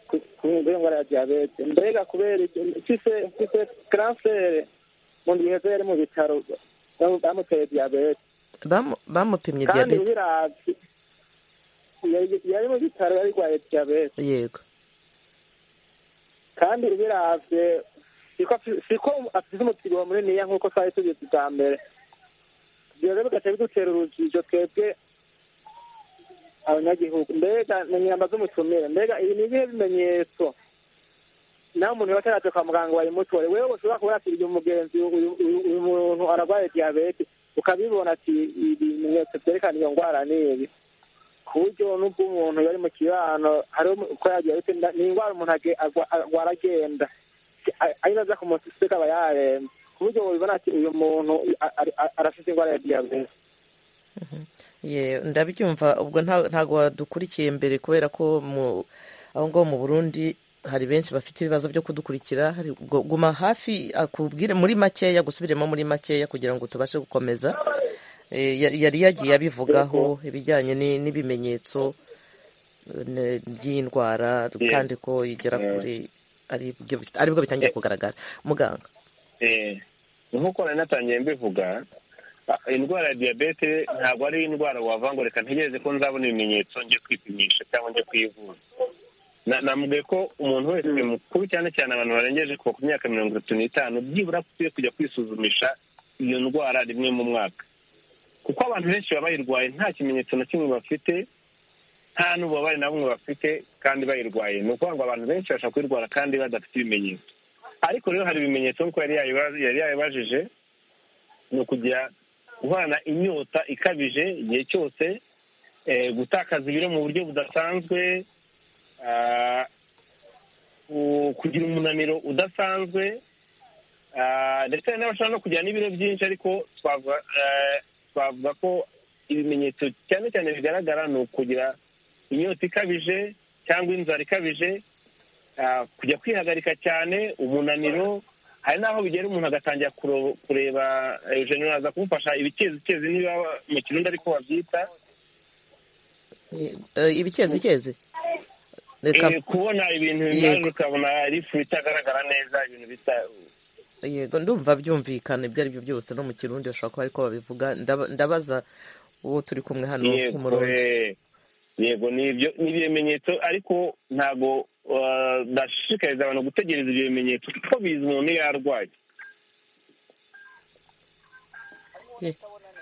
E: ku- ku ndwara ya diyabete mbega kubera iki mfise mfise kanseri mu gihe yari mu bitaro bamu- bamuteye diyabete
A: Bamu- bamupimye
E: kandi
A: diyabete
E: biravye Yari- yari mu bitaro yarigwaye diyabete
A: yego
E: kandi biravye siko afi- siko afise umubyibuho muniniya nk'uko twari tubizi bwa mbere ivyo rero bigaca bidutera urujijo twebwe abanyagihugu mbega ni inyama z'umutumire mbega ibi ni ibihe bimenyetso nawe umuntu yaba ataraje kwa muganga wayimutora wewe ushobora kuba wakiriye umugenzi uyu- uyu uyu muntu ararwaye diyabete ukabibona ati ibi bimenyetso byerekana iyo ndwara ni ibi ku buryo n'ubw'umuntu yari mu kibano hariho ko yagiye ariko nda- ni indwara umuntu age- agwa- arwara agenda Si- a- ari naza ku munsi useka aba yarembye ku buryo ubibona ati uyu muntu a- a- a- arafite indwara ya diyabete
A: Ye, ndabyumva ubwo nta- ntabwo wadukurikiye mbere kubera ko mu aho ngaho mu burundi hari benshi bafite ibibazo byo kudukurikira hari- gu- guma hafi akubwire muri makeya gusubiremo muri makeya kugira ngo tubashe gukomeza Eh, ya- yari yagiye abivugaho ibijyanye ni- n'ibimenyetso eh, ne- by'indwara
G: Ye.
A: kandi ko igera
G: Mm.
A: kuri ari byo- ari bwo bitangiye kugaragara muganga
G: Eh, nk'uko nari natangiye mbivuga a- indwara ya diyabete ntabwo ari indwara wavanga reka ntegereze ko nzabona ibimenyetso njye kwipimisha cyangwa njye kwivuza Na- namubwiye ko umuntu wese mukuru cyane cyane abantu barengeje kuva ku myaka mirongo itatu n'itanu byibura akwiye kujya kwisuzumisha iyo ndwara rimwe mu mwaka kuko abantu benshi baba bayirwaye nta kimenyetso na kimwe bafite nta n'ububabare na bumwe bafite kandi bayirwaye ni ukuvuga ngo abantu benshi bashobora kuyirwara kandi badafite ibimenyetso ariko rero hari ibimenyetso nk'uko yari yayiba- yari yabibajije ni ukujya guhana inyota ikabije igihe cyose eh, gutakaza ibiro mu buryo budasanzwe ah, ku- kugira umunaniro udasanzwe ah, ndetse hari n'abashobora no kugira n'ibiro byinshi ariko twavuga eh, twavuga ko ibimenyetso cyane cyane bigaragara ni ukugira inyota ikabije cyangwa inzara ikabije ah, kujya kwihagarika cyane umunaniro hari n'aho bigera umuntu agatangira kuro- kureba eugene aza kumufasha ibikezi niba mu kirundi ariko babyita
A: Ye, eh, ibikezi reka
G: Eh, kubona ibintu bimaze
A: Yego.
G: ukabona ari ifu itagaragara neza ibintu bisa
A: yego ndumva byumvikana ibyo ari byo byose no mu kirundi bashobora kuba ariko babivuga Ndaba- ndabaza uwo turi kumwe hano
G: yego
A: umurundi
G: eh, yego ni ibyo ni ibimenyetso ariko ntabwo ah, ndashishikariza abantu gutegereza ibyo bimenyetso kuko bizi umuntu iyo yarwaye
A: Ye-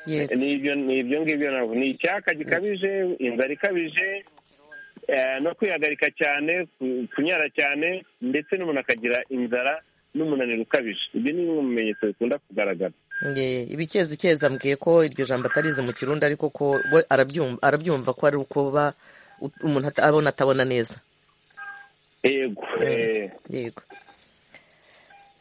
A: yego
G: ni ibyo ni ibyo ngibyo ntabwo ni icyaka gikabije inzara ikabije eh, no kwihagarika cyane ku- kunyara cyane ndetse n'umuntu akagira inzara n'umunaniro ukabije ibyo ni bimwe mu bimenyetso bikunda kugaragara
A: Ye, ibikezikezi ambwiye ko iryo jambo atarize mu kirundi ariko ko we arabyumva arabyumva ko ari uko ba u- umuntu ata- abona atabona neza
G: yego eh.
A: yego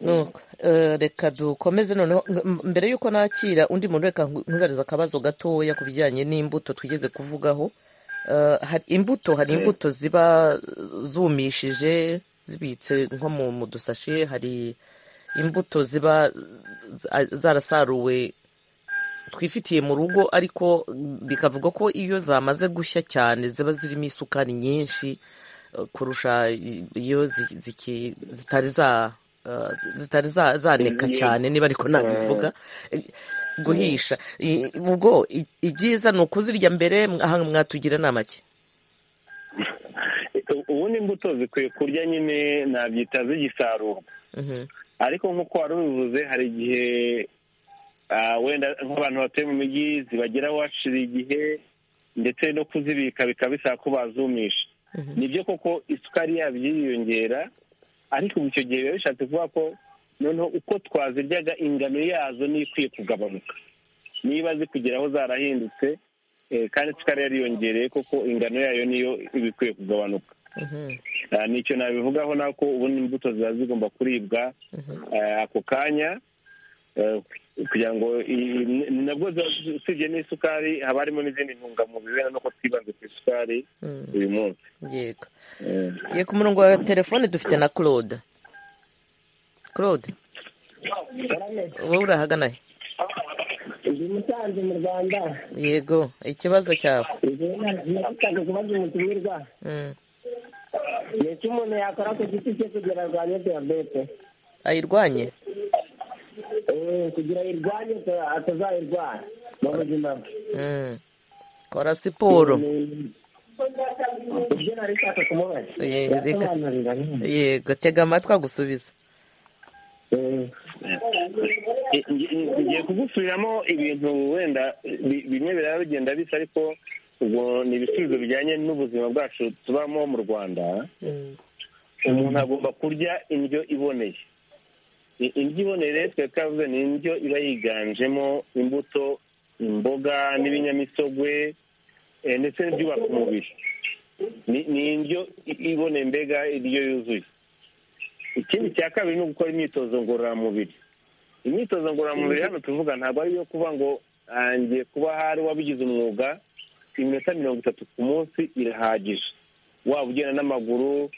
A: Nuko, eh, reka dukomeze noneho ng- m- mbere y'uko nakira undi muntu reka nku- nkubariza akabazo gatoya ku bijyanye n'imbuto twigeze kuvugaho Eh, hari imbuto hari imbuto ziba zumishije zibitse nko mu mu dusashe hari imbuto ziba za- zarasaruwe twifitiye mu rugo ariko bikavuga ko iyo zamaze gushya cyane ziba zirimo isukari nyinshi eh, kurusha i- iyo zi- ziki- zitari za eh, zitari za- zaneka
G: Yego.
A: cyane niba ariko nabivuga guhisha I- ubwo i- ibyiza ni ukuzirya mbere aha mwatugira inama ki
G: U- ubundi imbuto zikwiye kurya nyine nabyita zigisarurwa
A: Mhm.
G: ariko nk'uko wari ubivuze hari igihe ah, wenda nk'abantu batuye mu mijyi zibageraho hashira igihe ndetse no kuzibika bikaba bisaba ko bazumisha nibyo koko isukari yabyo yiyongera ariko ubu icyo gihe biba bishatse kuvuga ko noneho uko twaziryaga ingano yazo niyo ikwiye kugabanuka niba zikugeraho zarahindutse kandi isukari yariyongereye koko ingano yayo niyo iba ikwiye kugabanuka nicyo nabivugaho nako ubundi imbuto ziba zigomba kuribwa ako kanya kugira ngo nabwo usibye n'isukari haba harimo n'izindi ntungamubiri no twibanze ku isukari uyu munsi
A: yego ye ku murongo wa telefone dufite na claude claude wowe urahagana he
H: ndi umusanzu mu rwanda
A: yego ikibazo cyawe
H: nagusabye kubaza umutumirwa ni iki umuntu yakora ku giti cye kugira arwanye diyabete
A: ayirwanye
H: kugira ayirwanye atazayirwara mu buzima bwe
A: kora siporo
H: ibyo nari nshaka kumubaza
A: Yego, reka-
H: yasobanurira nyine
A: yego tega amatwi agusubiza
G: Eh, ngi- ngi- ngiye kugusubiriramo ibintu wenda bi- bimwe biraba bigenda bisa ariko ubwo ni ibisubizo bijyanye n'ubuzima bwacu tubamo mu rwanda umuntu agomba kurya indyo iboneye I- indyo iboneye rero twari twavuze ni indyo iba yiganjemo imbuto imboga n'ibinyamisogwe eh, ndetse n'ibyubaka umubiri ni ni indyo i- iboneye mbega indyo yuzuye ikindi cya kabiri ni ugukora imyitozo ngororamubiri imyitozo ngororamubiri hano tuvuga ntabwo ari iyo kuba ngo ah, ngiye kuba hari wabigize umwuga iminota mirongo itatu ku munsi irahagije waba ugenda n'amaguru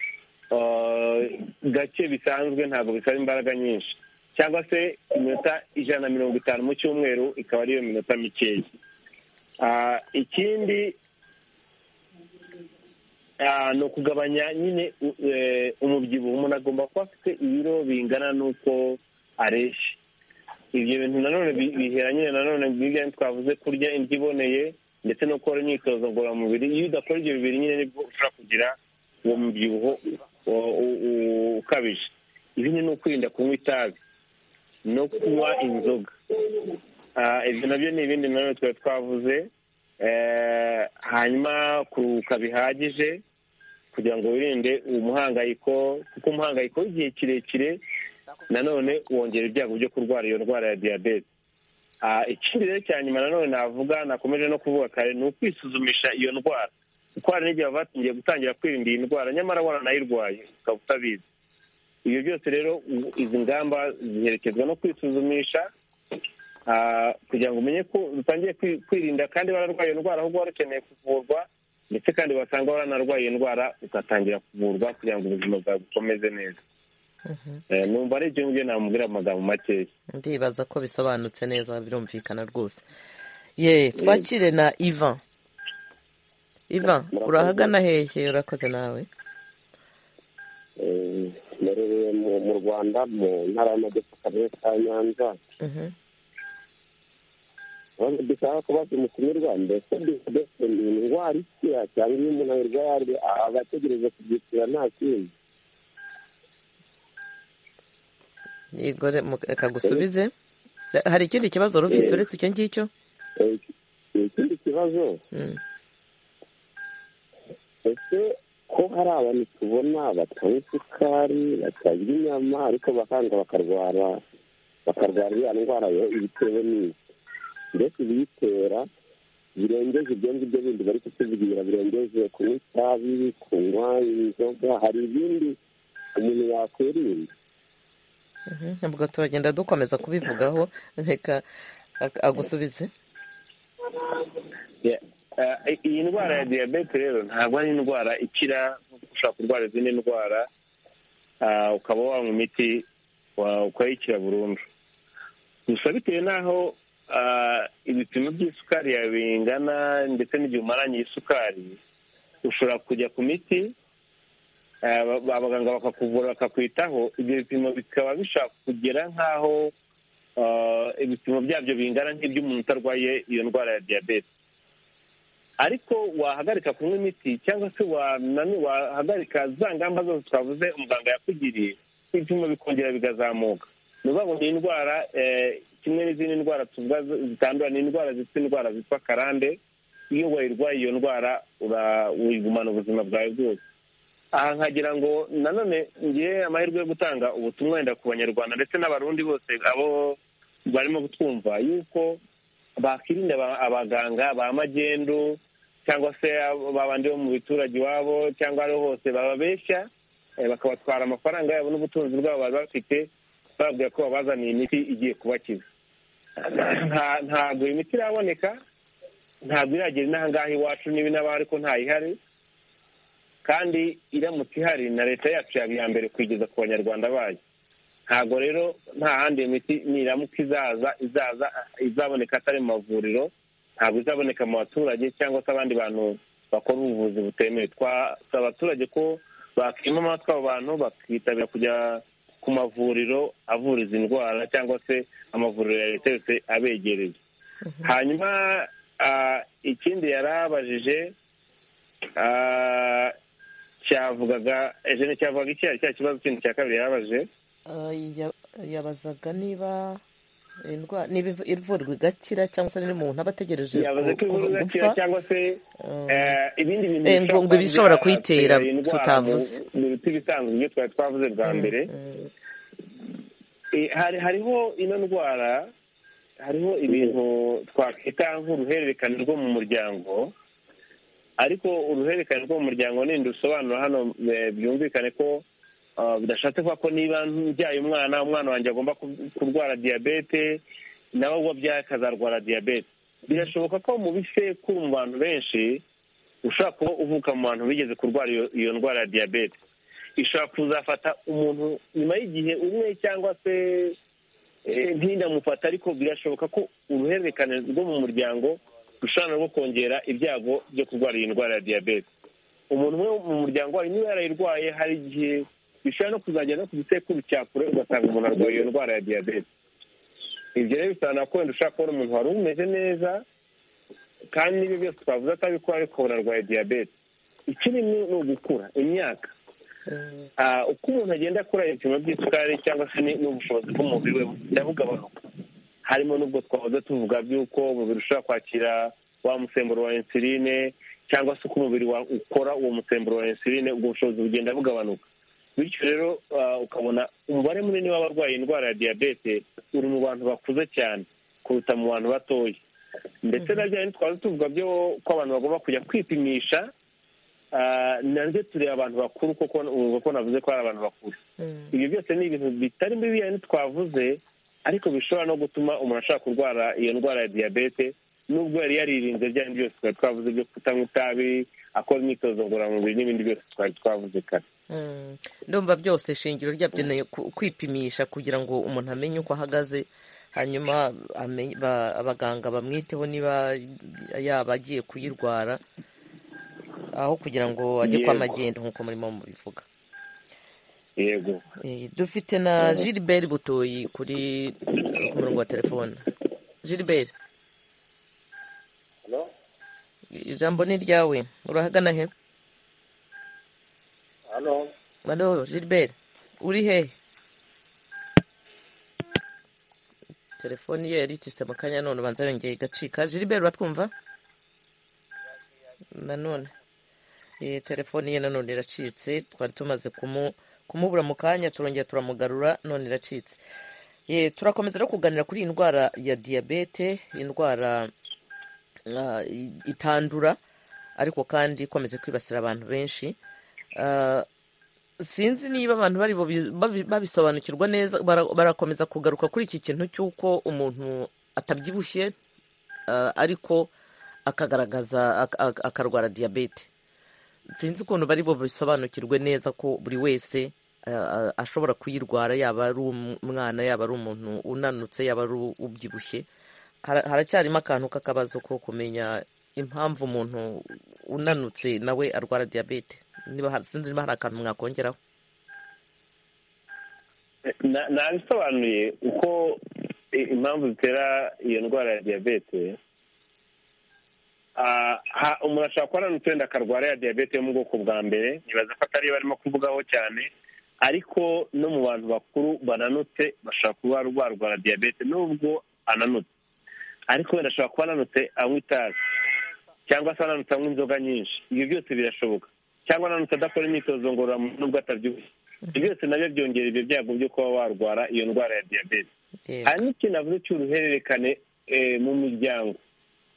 G: ah, gake bisanzwe ntabwo bisaba imbaraga nyinshi cyangwa se iminota ijana na mirongo itanu mu cyumweru ikaba ariyo minota mikeya Ah, ikindi Ah, ni ukugabanya nyine u- eh, umubyibuho umuntu agomba kuba afite ibiro bingana n'uko areshya ibyo bintu nanone bi- bihera nyine nanone bw'ibyo twavuze kurya indyo iboneye ndetse no gukora imyitozo ngororamubiri iyo udakora ibyo bibiri nyine nibwo ushobora kugira uwo mubyibuho u- u- u- ukabije ibindi ni ukwirinda kunywa itabi no kunywa inzoga Ah, ibyo nabyo ni ibindi nanone twari twavuze Eh, hanyuma kuruhuka bihagije kugira ngo wirinde umuhangayiko kuko umuhangayiko w'igihe kirekire nanone wongera ibyago byo kurwara iyo ndwara ya diyabete Ah, ikindi rero cya nyuma nanone navuga nakomeje no kuvuga kare ni ukwisuzumisha iyo ndwara kuko hari n'igihe baba batangiye gutangira kwirinda iyi ndwara nyamara waranayirwaye ukaba utabizi ibyo byose rero u- izi ngamba ziherekezwa no kwisuzumisha Ah, kugira ngo umenye ko utangiye kwi- kwirinda kandi wararwaye iyo ndwara ahubwo wari ukeneye kuvurwa ndetse kandi wasanga waranarwaye iyo ndwara ugatangira kuvurwa kugira ngo ubuzima bwawe bukomeze neza Eh, numva ari ibyo ngibyo namubwira mu magambo makeya
A: ndibaza ko bisobanutse neza birumvikana rwose ye twakire na ivan ivan urahagana hehe urakoze nawe
I: narereye mu mu rwanda mu ntara y'amajyepfo akarere ka nyanza
A: Mhm.
I: dushaka kubaza umutumirwa mbese diyabete ni indwara ikira cyangwa iyo umuntu ayirwaye aba ategereje kubyishyura nta kindi
A: yego re- mu- reka gusubize hari ikindi kibazo wari ufite uretse icyo ngicyo
I: Eh, ikindi kibazo
A: Mm.
I: ese ko hari abantu tubona batanywa isukari batarya inyama ariko bakanga bakarwara bakarwara iriya ndwara yo ibitewe n'iki mbese ibiyitera birengeje ibyo ngibyo bindi bari kutubwira birengeje kunywa itabi kunywa inzoga hari ibindi umuntu yakwirinda
A: Mhm. ubwo turagenda dukomeza kubivugaho reka ak- agusubize
G: Yeah. Ah, i- iyi ndwara ya diyabete rero ntabwo ari indwara ikira nk'uko ushobora kurwara izindi ndwara ah, ukaba wanywa imiti wa- ukayikira burundu gusa bitewe n'aho ah, ibipimo by'isukari yawe bingana ndetse n'igihe umaranye isukari ushobora kujya ku miti ah, ba- abaganga bakakuvura bakakwitaho ibyo bipimo bikaba bishobora kugera nk'aho ah, ibipimo byabyo bingana nk'iby'umuntu utarwaye iyo ndwara ya diyabete ariko wahagarika kunywa imiti cyangwa se wanani wahagarika za ngamba zose twavuze umuganga yakugiriye ibipimo bikongera bigazamuka ni ukuvuga ngo ni indwara eh, kimwe n'izindi ndwara tuvuga z- zitandura ni indwara zifite indwara zitwa karande iyo wayirwaye iyo ndwara wigumana ubuzima bwawe bwose aha nkagira ngo nanone ngiye amahirwe yo gutanga ubutumwa wenda ku banyarwanda ndetse n'abarundi bose abo barimo kutwumva yuko bakirinda abaganga ba magendu cyangwa se babandi bo mu biturage iwabo cyangwa ariho hose bababeshya bakabatwara amafaranga yabo n'ubutunzi bwabo bari bafite bababwira ko babazaniye imiti igiye kubakiza ntabwo imiti iraboneka ntabwo iragera inaha ngaha iwacu niba inabaho ariko ntayihari kandi iramutse ihari na leta yacu yaba iya mbere kuyigeza ku banyarwanda bayo ntabwo rero nta handi iyo miti niramuka izaza izaza izaboneka atari mu mavuriro ntabwo izaboneka mu baturage cyangwa se abandi bantu bakora ubuvuzi butemewe twasaba abaturage ko bakima amatwi abo bantu bakitabira kujya ku mavuriro avura izi ndwara cyangwa se amavuriro ya leta yose abegereye hanyuma ikindi yarabajije cyavugaga ejo cyavugaga icyo ari cya kibazo kindi cya kabiri yabajije
A: yabazaga niba niba ivurwa igakira cyangwa se n'iri muntu aba ategereje
G: yabaze ko ivurwa igakira cyangwa se ibindi
A: bintu bishobora kuyitera tutavuze
G: mu biti bisanzwe ibyo twari twavuze bwa mbere hariho ino ndwara hariho ibintu twakwita nk'uruhererekane rwo mu muryango ariko uruhererekane rwo mu muryango ninde usobanura hano byumvikane ko bidashatse kuba ko niba njyaye umwana umwana wanjye agomba kurwara diyabete nawe uwo abyaye akazarwara diyabete birashoboka ko mu bisekuru mu bantu benshi ushobora kuba uvuka mu bantu bigeze kurwara iyo ndwara ya diyabete ishobora kuzafata umuntu nyuma y'igihe umwe cyangwa se ntindamufata ariko birashoboka ko uruhererekane rwo mu muryango rushobora no kongera ibyago byo kurwara iyi ndwara ya diyabete umuntu umwe mu muryango wawe niba yarayirwaye hari igihe bishobora no kuzajya no ku gisekuru cya kure ugasanga umuntu arwaye iyo ndwara ya diyabete ibyo rero bisobanura ko wenda ushobora kubona umuntu wari umeze neza kandi n'ibyo byose twavuze atabikora ariko ubona arwaye diyabete ikindi ni ugukura imyaka uko umuntu agenda akora ibipimo by'isukari cyangwa se n'ubushobozi bw'umubiri we bugenda bugabanuka harimo n'ubwo twahoze tuvuga by'uko umubiri ushobora kwakira wa musemburo wa insuline cyangwa se uko umubiri ukora uwo musemburo wa insuline ubwo bushobozi bugenda bugabanuka bityo rero ukabona umubare munini w'abarwaye indwara ya diyabete uri mu bantu bakuze cyane kuruta mu bantu batoya ndetse na bya ntitwaze tuvuga byo ko abantu bagomba kujya kwipimisha naryo tureba abantu bakuru kuko uko navuze ko ari abantu bakuru ibyo byose ni ibintu bitari muri biriya ntitwavuze ariko bishobora no gutuma umuntu ashaka kurwara iyo ndwara ya diyabete nubwo yari yaririnze bya bindi byose twari twavuze byo kutanywa itabi akora imyitozo ngororamubiri n'ibindi byose twari twavuze kare
A: ndumva byose ishingiro ryabyo ni kwipimisha kugira ngo umuntu amenye uko ahagaze hanyuma abaganga bamwiteho niba yaba agiye kuyirwara aho kugira ngo ajye kwa magendu nk'uko murimo mubivuga
G: yego
A: dufite na gilbert butoyi kuri murongo wa telefone gilbert ijambo ni ryawe urahagana he
J: hano
A: hano Gilbert uri he telefone ye yaricitse mu kanya none ubanza yongeye igacika Gilbert batwumva nanone telefone ye nanone iracitse twari tumaze kumubura mu kanya turongera turamugarura none iracitse turakomeza no kuganira kuri iyi ndwara ya diyabete indwara itandura ariko kandi ikomeze kwibasira abantu benshi sinzi niba abantu baribo babisobanukirwa neza barakomeza kugaruka kuri iki kintu cy'uko umuntu atabyibushye ariko akagaragaza akarwara diyabete sinzi ukuntu baribo bisobanukirwe neza ko buri wese ashobora kuyirwara yaba ari umwana yaba ari umuntu unanutse yaba ari ubyibushye haracyarimo akantu k'akabazo ko kumenya impamvu umuntu unanutse nawe arwara diyabete niba sinzi niba hari akantu mwakongeraho
G: nabisobanuye uko impamvu zitera iyo ndwara ya diyabete umuntu ashobora kuba ananutse wenda akarwara ya diyabete yo mu bwoko bwa mbere ntibaza ko atari barimo kuvugaho cyane ariko no mu bantu bakuru bananutse bashobora kuba barwara diyabete nubwo ananutse ariko wenda ashobora kuba ananutse anywa itabi cyangwa se ananutse anywa inzoga nyinshi ibyo byose birashoboka cyangwa ananutse adakora imyitozo ngororamubiri nubwo atabyibushye ibyo byose nabyo byongera ibyo byago byo kuba warwara iyo ndwara ya diyabete hari n'ikintu avuze cy'uruhererekane mu miryango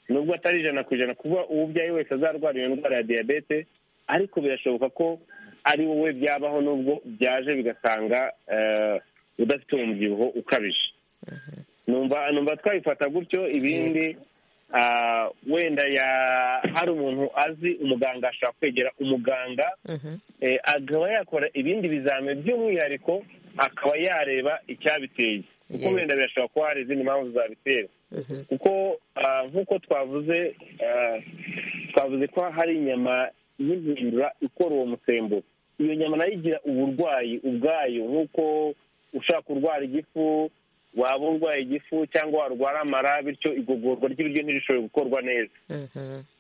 G: nubwo atari ijana ku ijana kuba uwo ubyaye wese azarwara iyo ndwara ya diyabete ariko birashoboka ko ari wowe byabaho nubwo byaje bigasanga udafite umubyibuho ukabije numva twabifata gutyo ibindi wenda hari umuntu azi umuganga ashobora kwegera umuganga akaba yakora ibindi bizamini by'umwihariko akaba yareba icyabiteye kuko wenda birashobora kuba hari izindi mpamvu zabitera kuko nk'uko twavuze twavuze ko hari inyama y'impindura ikora uwo musemburo iyo nyama nayo igira uburwayi ubwayo nk'uko ushaka kurwara igifu waba urwaye igifu cyangwa warwara amara bityo igogorwa ry'ibiryo ntirishobore gukorwa neza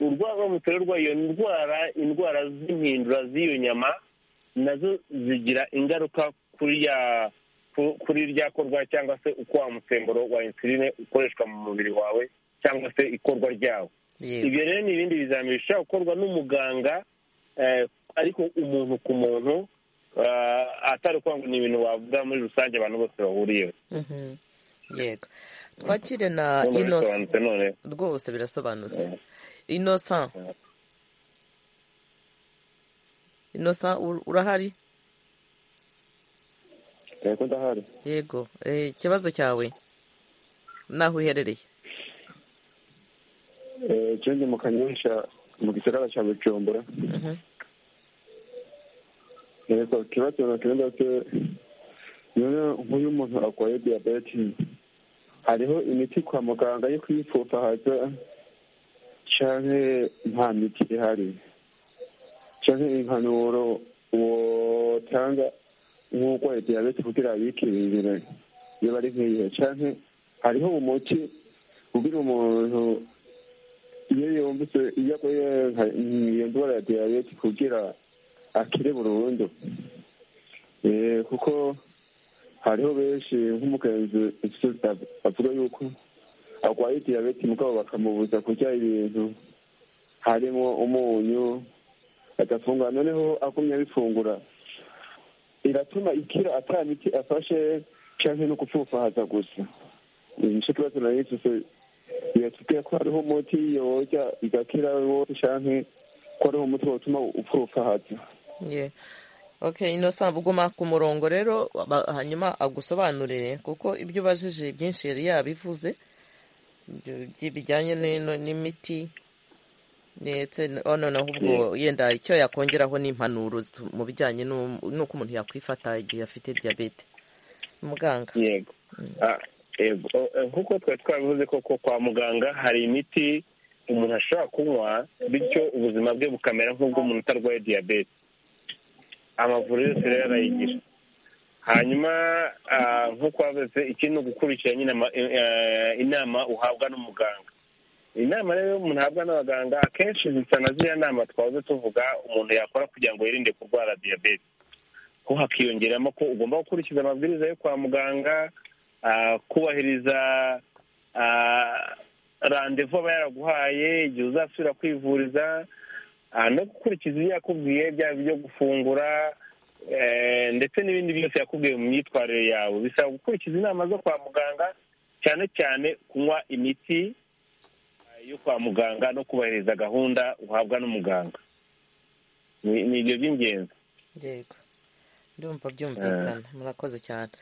G: urwara mutorerwa iyo ndwara indwara z'impindura z'iyo nyama nazo zigira ingaruka kuri rya korwa cyangwa se uko wa musemburo wa insuline ukoreshwa mu mubiri wawe cyangwa se ikorwa ryawo ibyo rero ni ibindi bizamini bishobora gukorwa n'umuganga ariko umuntu ku muntu atari ukuvuga ngo ni ibintu wavuga muri rusange abantu bose bahuriyeho
A: yego twakire na inosa rwose birasobanutse inosa inosa urahari yego ikibazo cyawe n'aho uherereye
C: kindi mu kanyonsha mu gisagara cya bujumbura reka ikibazo na cyenda se nk'uyu muntu arwaye diyabete hariho imiti kwa muganga yo kwipfufahaza cyangwa nta miti ihari cyangwa impanuro wotanga nk'urwaye diyabete kugira yikingire niba ari nk'iyo cyangwa hariho umuti ubwira umuntu iyo yumvise iyo aguye iyo ndwara ya diyabete kugira akire burundu kuko hariho benshi nk'umugenzi avuga yuko arwaye diyabete mugabo bakamubuza kurya ibintu harimo umunyu agafungura noneho agumye abifungura iratuma ikira atari miti afashe cyangwa no gupfufahaza gusa nicyo kibazo na yisuse biratubwira ko hariho umuti yorya igakira wose cyangwa ko hariho umuti watuma upfufahaza
A: okay inosa uguma ku murongo rero hanyuma agusobanurire kuko ibyo ubajije byinshi yari yabivuze bijyanye n'imiti ndetse noneho ubwo yenda icyo yakongeraho n'impanuro mu bijyanye n'uko umuntu yakwifata igihe afite diyabete muganga
G: yego nk'uko twari twabivuze ko kwa muganga hari imiti umuntu ashobora kunywa bityo ubuzima bwe bukamera nk'ubw'umuntu utarwaye diyabete amavuriro yose rero arayigira hanyuma nk'uko wavuze ikindi ni ugukurikira nyine inama uhabwa n'umuganga inama rero umuntu ahabwa n'abaganga akenshi zisa na ziriya nama twahoze tuvuga umuntu yakora kugira ngo yirinde kurwara diyabete ho hakiyongeramo ko ugomba gukurikiza amabwiriza yo kwa muganga kubahiriza randevu aba yaraguhaye igihe uzasubira kwivuriza no gukurikiza ibyo yakubwiye byaba ibyo gufungura ndetse n'ibindi byose yakubwiye mu myitwarire yawe bisaba gukurikiza inama zo kwa muganga cyane cyane kunywa imiti yo kwa muganga no kubahiriza gahunda uhabwa n'umuganga ni ibyo by'ingenzi
A: yego ndumva byumvikana murakoze cyane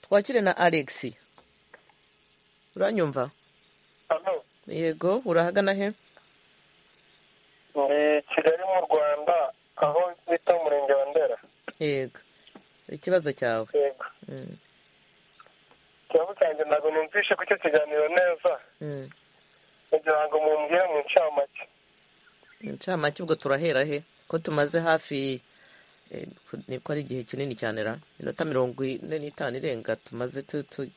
A: twakire na alexi uranyumva yego urahagana he
J: ni kigali mu rwanda aho bita umurenge wa ndera
A: yego ikibazo cyawe
J: yego ikibazo cyanjye ntabwo numvishe ku cyo kiganiro neza kugira ngo mumbwire mu ncamake
A: incamake ubwo turahera he ko tumaze hafi niko ari igihe kinini cyane ra inota mirongo ine n'itanu irenga tumaze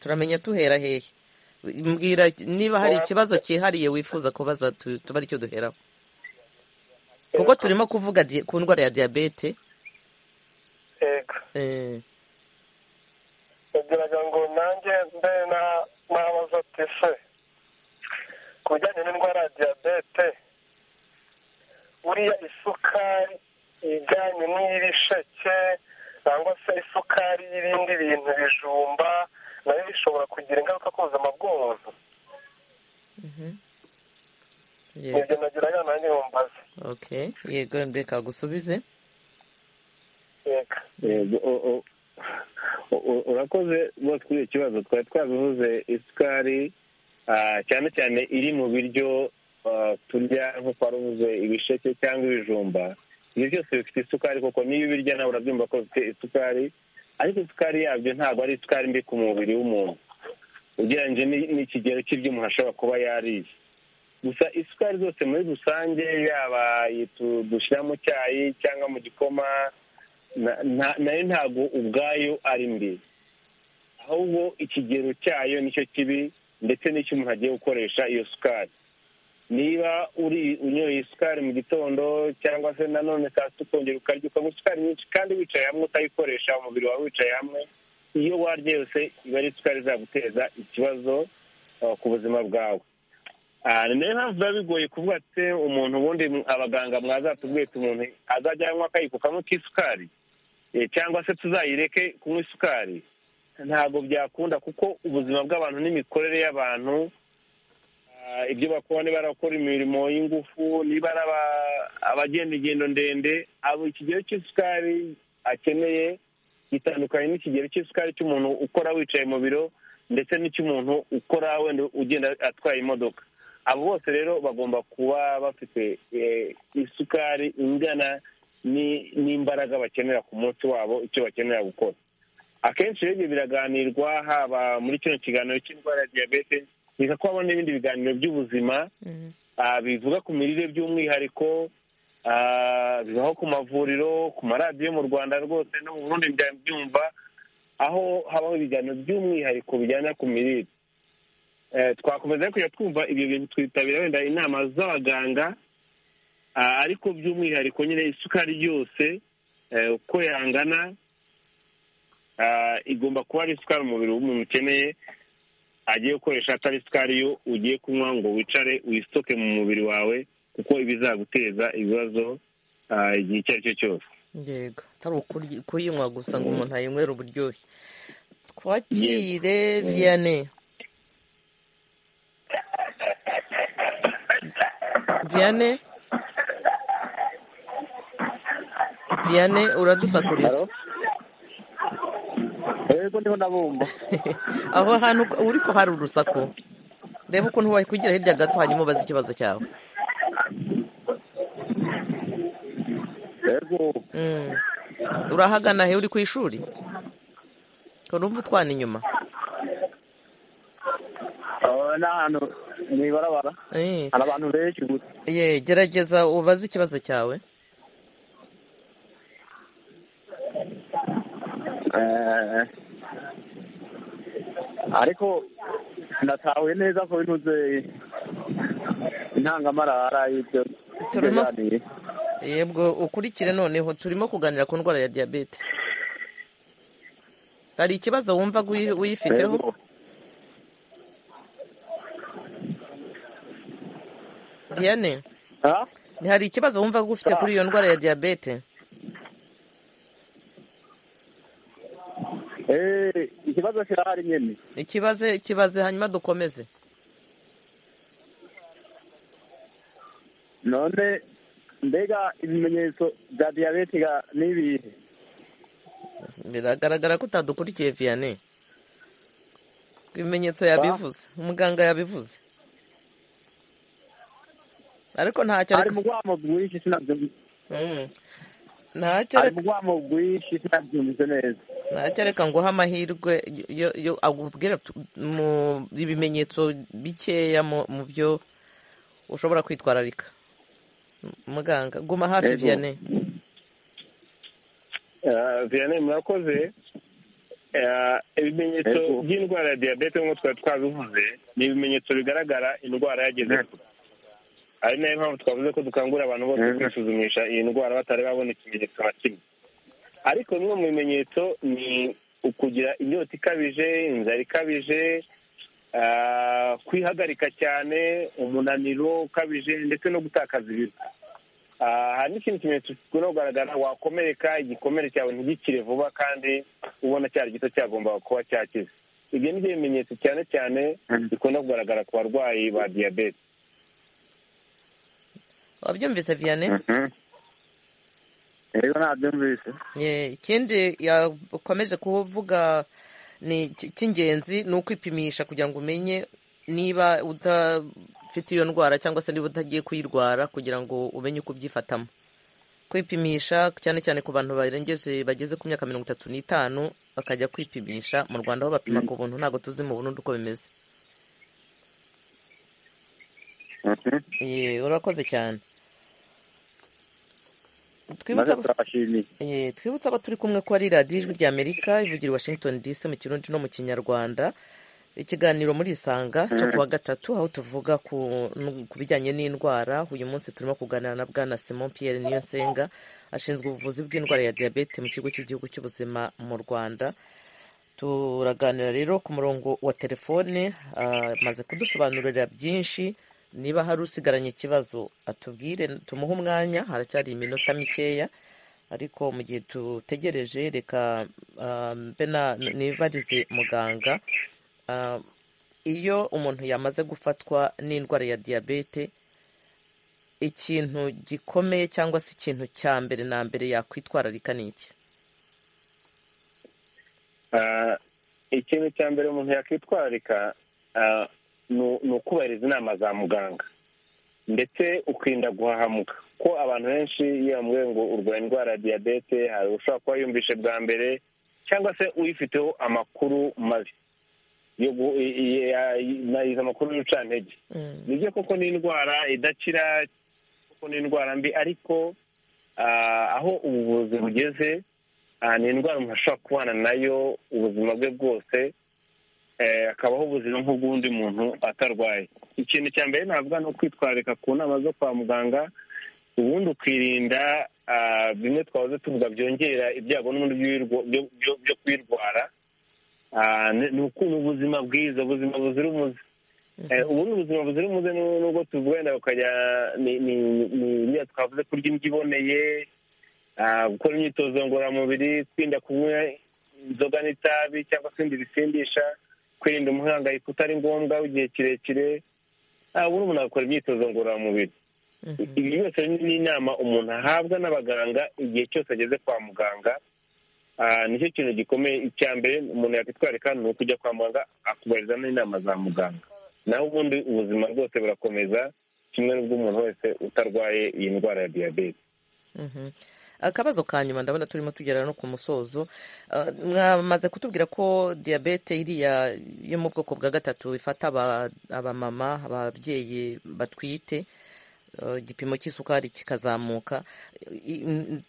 A: turamenya tuhera hehe mbwira niba hari ikibazo cyihariye wifuza kubaza tuba aricyo duheraho kuko turimo kuvuga ku ndwara ya diyabete
J: yego ngo nanjye mbe nabaza ati se ku bijyanye n'indwara ya diyabete buriya isukari ijyanye n'iy'ibisheke cyangwa se isukari y'ibindi bintu bijumba nayo bishobora kugira ingaruka ku buzima bw'umuntu nibyo nagira abana n'ibumbazi
A: yego reka gusubize
G: yego urakoze rwose kuri iki kibazo twari twabivuze isukari cyane cyane iri mu biryo turya nk'uko wari uvuze ibisheke cyangwa ibijumba ibyo byose bifite isukari kuko niyo ubirya nawe urabyumva ko bifite isukari ariko isukari yabyo ntabwo ari isukari mbi ku mubiri w'umuntu ugereranyije n'ikigero cy'ibyo umuntu ashobora kuba yariye gusa isukari zose muri rusange yaba dushyira mu cyayi cyangwa mu gikoma nayo ntabwo ubwayo ari mbi ahubwo ikigero cyayo nicyo kibi ndetse n'icyo umuntu agiye gukoresha iyo sukari niba uri unyoye isukari mu gitondo cyangwa se nanone saa sita ukongera ukarya ukanywa isukari nyinshi kandi wicaye hamwe utayikoresha umubiri wawe wicaye hamwe iyo warya yose iba ari isukari izaguteza ikibazo ku buzima bwawe niyo mpamvu biba bigoye kuvuga ati umuntu ubundi abaganga mwazatubwiye umuntu azajya anywa akayiko kamwe k'isukari cyangwa se tuzayireke kunywa isukari ntabwo byakunda kuko ubuzima bw'abantu n'imikorere y'abantu ibyo bakora niba ari abakora imirimo y'ingufu niba ari abagenda ingendo ndende abo ikigero cy'isukari akeneye gitandukanye n'ikigero cy'isukari cy'umuntu ukora wicaye mu biro ndetse n'icy'umuntu ukora wenda ugenda atwaye imodoka abo bose rero bagomba kuba bafite isukari ingana n'imbaraga bakenera ku munsi wabo icyo bakenera gukora akenshi rero ibyo biraganirwa haba muri kino kiganiro cy'indwara ya diyabete biza ko habona n'ibindi biganiro by'ubuzima bivuga ku mirire by'umwihariko bibaho ku mavuriro ku maradiyo mu rwanda rwose no mu bundi byumva aho habaho ibiganiro by'umwihariko bijyana ku mirire twakomeza kujya twumva ibyo bintu twitabira wenda inama z'abaganga ariko by'umwihariko nyine isukari yose uko yangana igomba kuba ari isukari umubiri w'umuntu ukeneye agiye gukoresha atari isukari yo ugiye kunywa ngo wicare wisoke mu mubiri wawe kuko ibizaguteza ibibazo igihe icyo ari cyo cyose
A: yego atari ukuyinywa gusa ngo umuntu ayinywere uburyohe twakire vianney vianney vianney uradusakuriza
K: yego niho nabumva
A: aho hantu uri ko hari urusaku reba ukuntu wakwigira hirya gato hanyuma ubaze ikibazo cyawe
K: yego
A: urahagana he uri ku ishuri urumva utwana inyuma
K: ni ahantu mu ibarabara hari abantu benshi gusa
A: gerageza ubaze ikibazo cyawe
K: ariko natahuye neza ko binuze intangamarara y'ibyo tuganiriye
A: yebwo ukurikire noneho turimo kuganira ku ndwara ya diyabete hari ikibazo wumva wiyifiteho diyane hari ikibazo wumva ufite kuri iyo ndwara ya diyabete
K: ikibazo kirahari nyine
A: ikibaze kibaze hanyuma dukomeze
K: none mbega ibimenyetso bya diyabete ni ibihe
A: biragaragara ko utadukurikiye vianney ibimenyetso yabivuze umuganga yabivuze ariko ntacyo
K: ari mu rwamo rwinshi sinabyumva
A: ntacyo reka nguhe amahirwe agubwira mu ibimenyetso bikeya mu byo ushobora kwitwararika muganga guma hafi vianney
G: vianney murakoze ibimenyetso by'indwara ya diyabete nk'uko twari twabivuze ni ibimenyetso bigaragara indwara yageze kure ari nayo mpamvu twavuze ko dukangurira abantu bose kwisuzumisha iyi ndwara batari babona ikimenyetso na kimwe ariko bimwe mu bimenyetso ni ukugira inyota ikabije inzara ikabije kwihagarika cyane umunaniro ukabije ndetse no gutakaza ibiro hari n'ikindi kimenyetso gikunda kugaragara wakomereka igikomere cyawe ntigikire vuba kandi ubona cyari gito cyagomba kuba cyakize ibyo ni byo bimenyetso cyane cyane bikunda kugaragara ku barwayi ba diyabete
A: wabyumvise vianney
K: rero nabyumvise
A: ikindi yakomeje kuvuga ni cy'ingenzi ni ukwipimisha kugira ngo umenye niba udafite iyo ndwara cyangwa se niba utagiye kuyirwara kugira ngo umenye uko ubyifatamo kwipimisha cyane cyane ku bantu barengeje bageze ku myaka mirongo itatu n'itanu bakajya kwipimisha mu rwanda aho bapima ku buntu ntabwo tuzi mu burundi uko bimeze urakoze cyane twibutse abo turi kumwe ko ari radiyo ijwi rya amerika ivugira i washington dc mu kirundi no mu kinyarwanda ikiganiro muri isanga cyo kuwa gatatu aho tuvuga ku bijyanye n'indwara uyu munsi turimo kuganira na bwana simon pierre niyonsenga ashinzwe ubuvuzi bw'indwara ya diyabete mu kigo cy'igihugu cy'ubuzima mu rwanda turaganira rero ku murongo wa telefone amaze kudusobanurira byinshi niba hari usigaranye ikibazo atubwire tumuhe umwanya haracyari iminota mikeya ariko mu gihe dutegereje reka mbe nibarize muganga iyo umuntu yamaze gufatwa n'indwara ya diyabete ikintu gikomeye cyangwa se ikintu cya mbere na mbere yakwitwararika ni iki
G: ikintu cya mbere umuntu yakwitwararika ni ukubahiriza inama za muganga ndetse ukirinda guhahamuka ko abantu benshi iyo bamubwiye ngo urwaye indwara ya diyabete hari ushobora kuba yumvishe bwa mbere cyangwa se uyifiteho amakuru mabi izo amakuru y'urucantege ni byo koko ni indwara idakira kuko ni indwara mbi ariko aho ubuvuzi bugeze ni indwara umuntu ashobora kubana nayo ubuzima bwe bwose akabaho ubuzima nk'ubw'undi muntu atarwaye ikintu cya mbere ntabwo ni ukwitwararika ku nama zo kwa muganga ubundi ukirinda bimwe twahoze tuvuga byongera ibyago n'ubundi byo kuyirwara ni ubuzima bwiza ubuzima buzira umuze ubundi ubuzima buzira umuze nubwo tuvugana ukajya ni twavuze kurya indyo iboneye gukora imyitozo ngororamubiri kwirinda kunywa inzoga n'itabi cyangwa se ibindi bisindisha kwirinda umuhangayiko utari ngombwa w'igihe kirekire ubundi umuntu agakora imyitozo ngororamubiri ibi byose ni inama umuntu ahabwa n'abaganga igihe cyose ageze kwa muganga nicyo kintu gikomeye icya mbere umuntu yakwitwararika ni ukujya kwa muganga akubahiriza n'inama za muganga naho ubundi ubuzima bwose burakomeza kimwe n'ubw'umuntu wese utarwaye iyi ndwara ya diyabete
A: akabazo ka nyuma ndabona turimo tugera no ku musozo mwamaze kutubwira ko diyabete iriya yo mu bwoko bwa gatatu ifata abamama ababyeyi batwite igipimo cy'isukari kikazamuka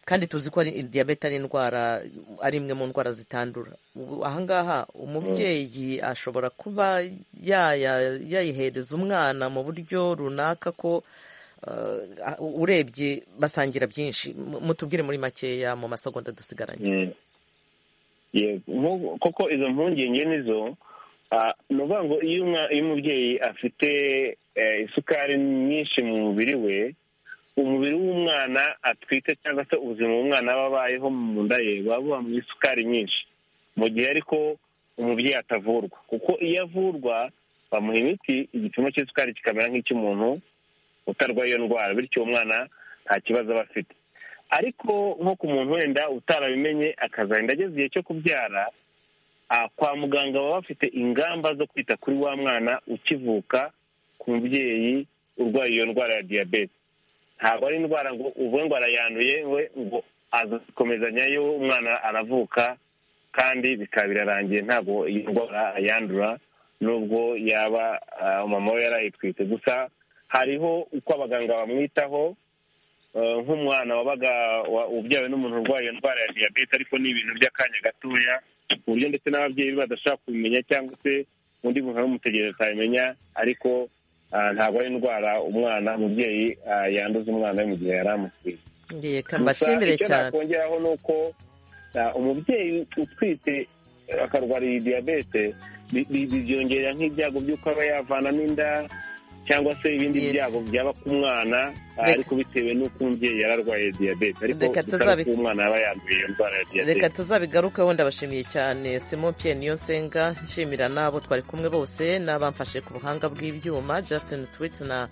A: kandi tuzi ko diyabete ari indwara ari imwe mu ndwara zitandura ahangaha umubyeyi ashobora kuba yayihereza umwana mu buryo runaka ko urebye basangira byinshi mutubwire muri makeya mu masegonda dusigaranye
G: koko izo mpungenge nizo ni ukuvuga ngo iyo umubyeyi afite isukari nyinshi mu mubiri we umubiri w'umwana atwite cyangwa se ubuzima bw'umwana aba abayeho mu nda ye buba buba mu isukari nyinshi mu gihe ariko umubyeyi atavurwa kuko iyo avurwa bamuha imiti igipimo cy'isukari kikamera nk'icy'umuntu utarwaye iyo ndwara bityo umwana nta kibazo aba afite ariko nko ku muntu wenda utarabimenye akazagenda ageze igihe cyo kubyara kwa muganga baba bafite ingamba zo kwita kuri wa mwana ukivuka ku mubyeyi urwaye iyo ndwara ya diyabete ntabwo ari indwara ngo uvuge ngo arayanduye we ngo azakomezanyayo umwana aravuka kandi bikaba birarangiye ntabwo iyi ndwara ayandura nubwo yaba umama we yarayitwite gusa hariho uko abaganga bamwitaho nk'umwana wabaga ubyawe n'umuntu urwaye indwara ya diyabete ariko ni ibintu by'akanya gatoya ku buryo ndetse n'ababyeyi badashaka kubimenya cyangwa se undi muntu aramutegereza atabimenya ariko ntabwo ari indwara umwana umubyeyi yanduza umwana we mu gihe yari amutwite gusa icyo nakongeraho ni uko umubyeyi utwite akarwara iyi diyabete byongera nk'ibyago by'uko aba yavanamo inda cyangwa se ibindi byago byaba ku mwana ariko bitewe n'uko umubyeyi yararwaye diyabete ariko bitari ko umwana yaba yanduye iyo ndwara ya diyabete
A: reka tuzabigaruke wenda bashimiye cyane simon pierre niyonsenga nshimira n'abo twari kumwe bose n'abamfashe ku buhanga bw'ibyuma justin twit na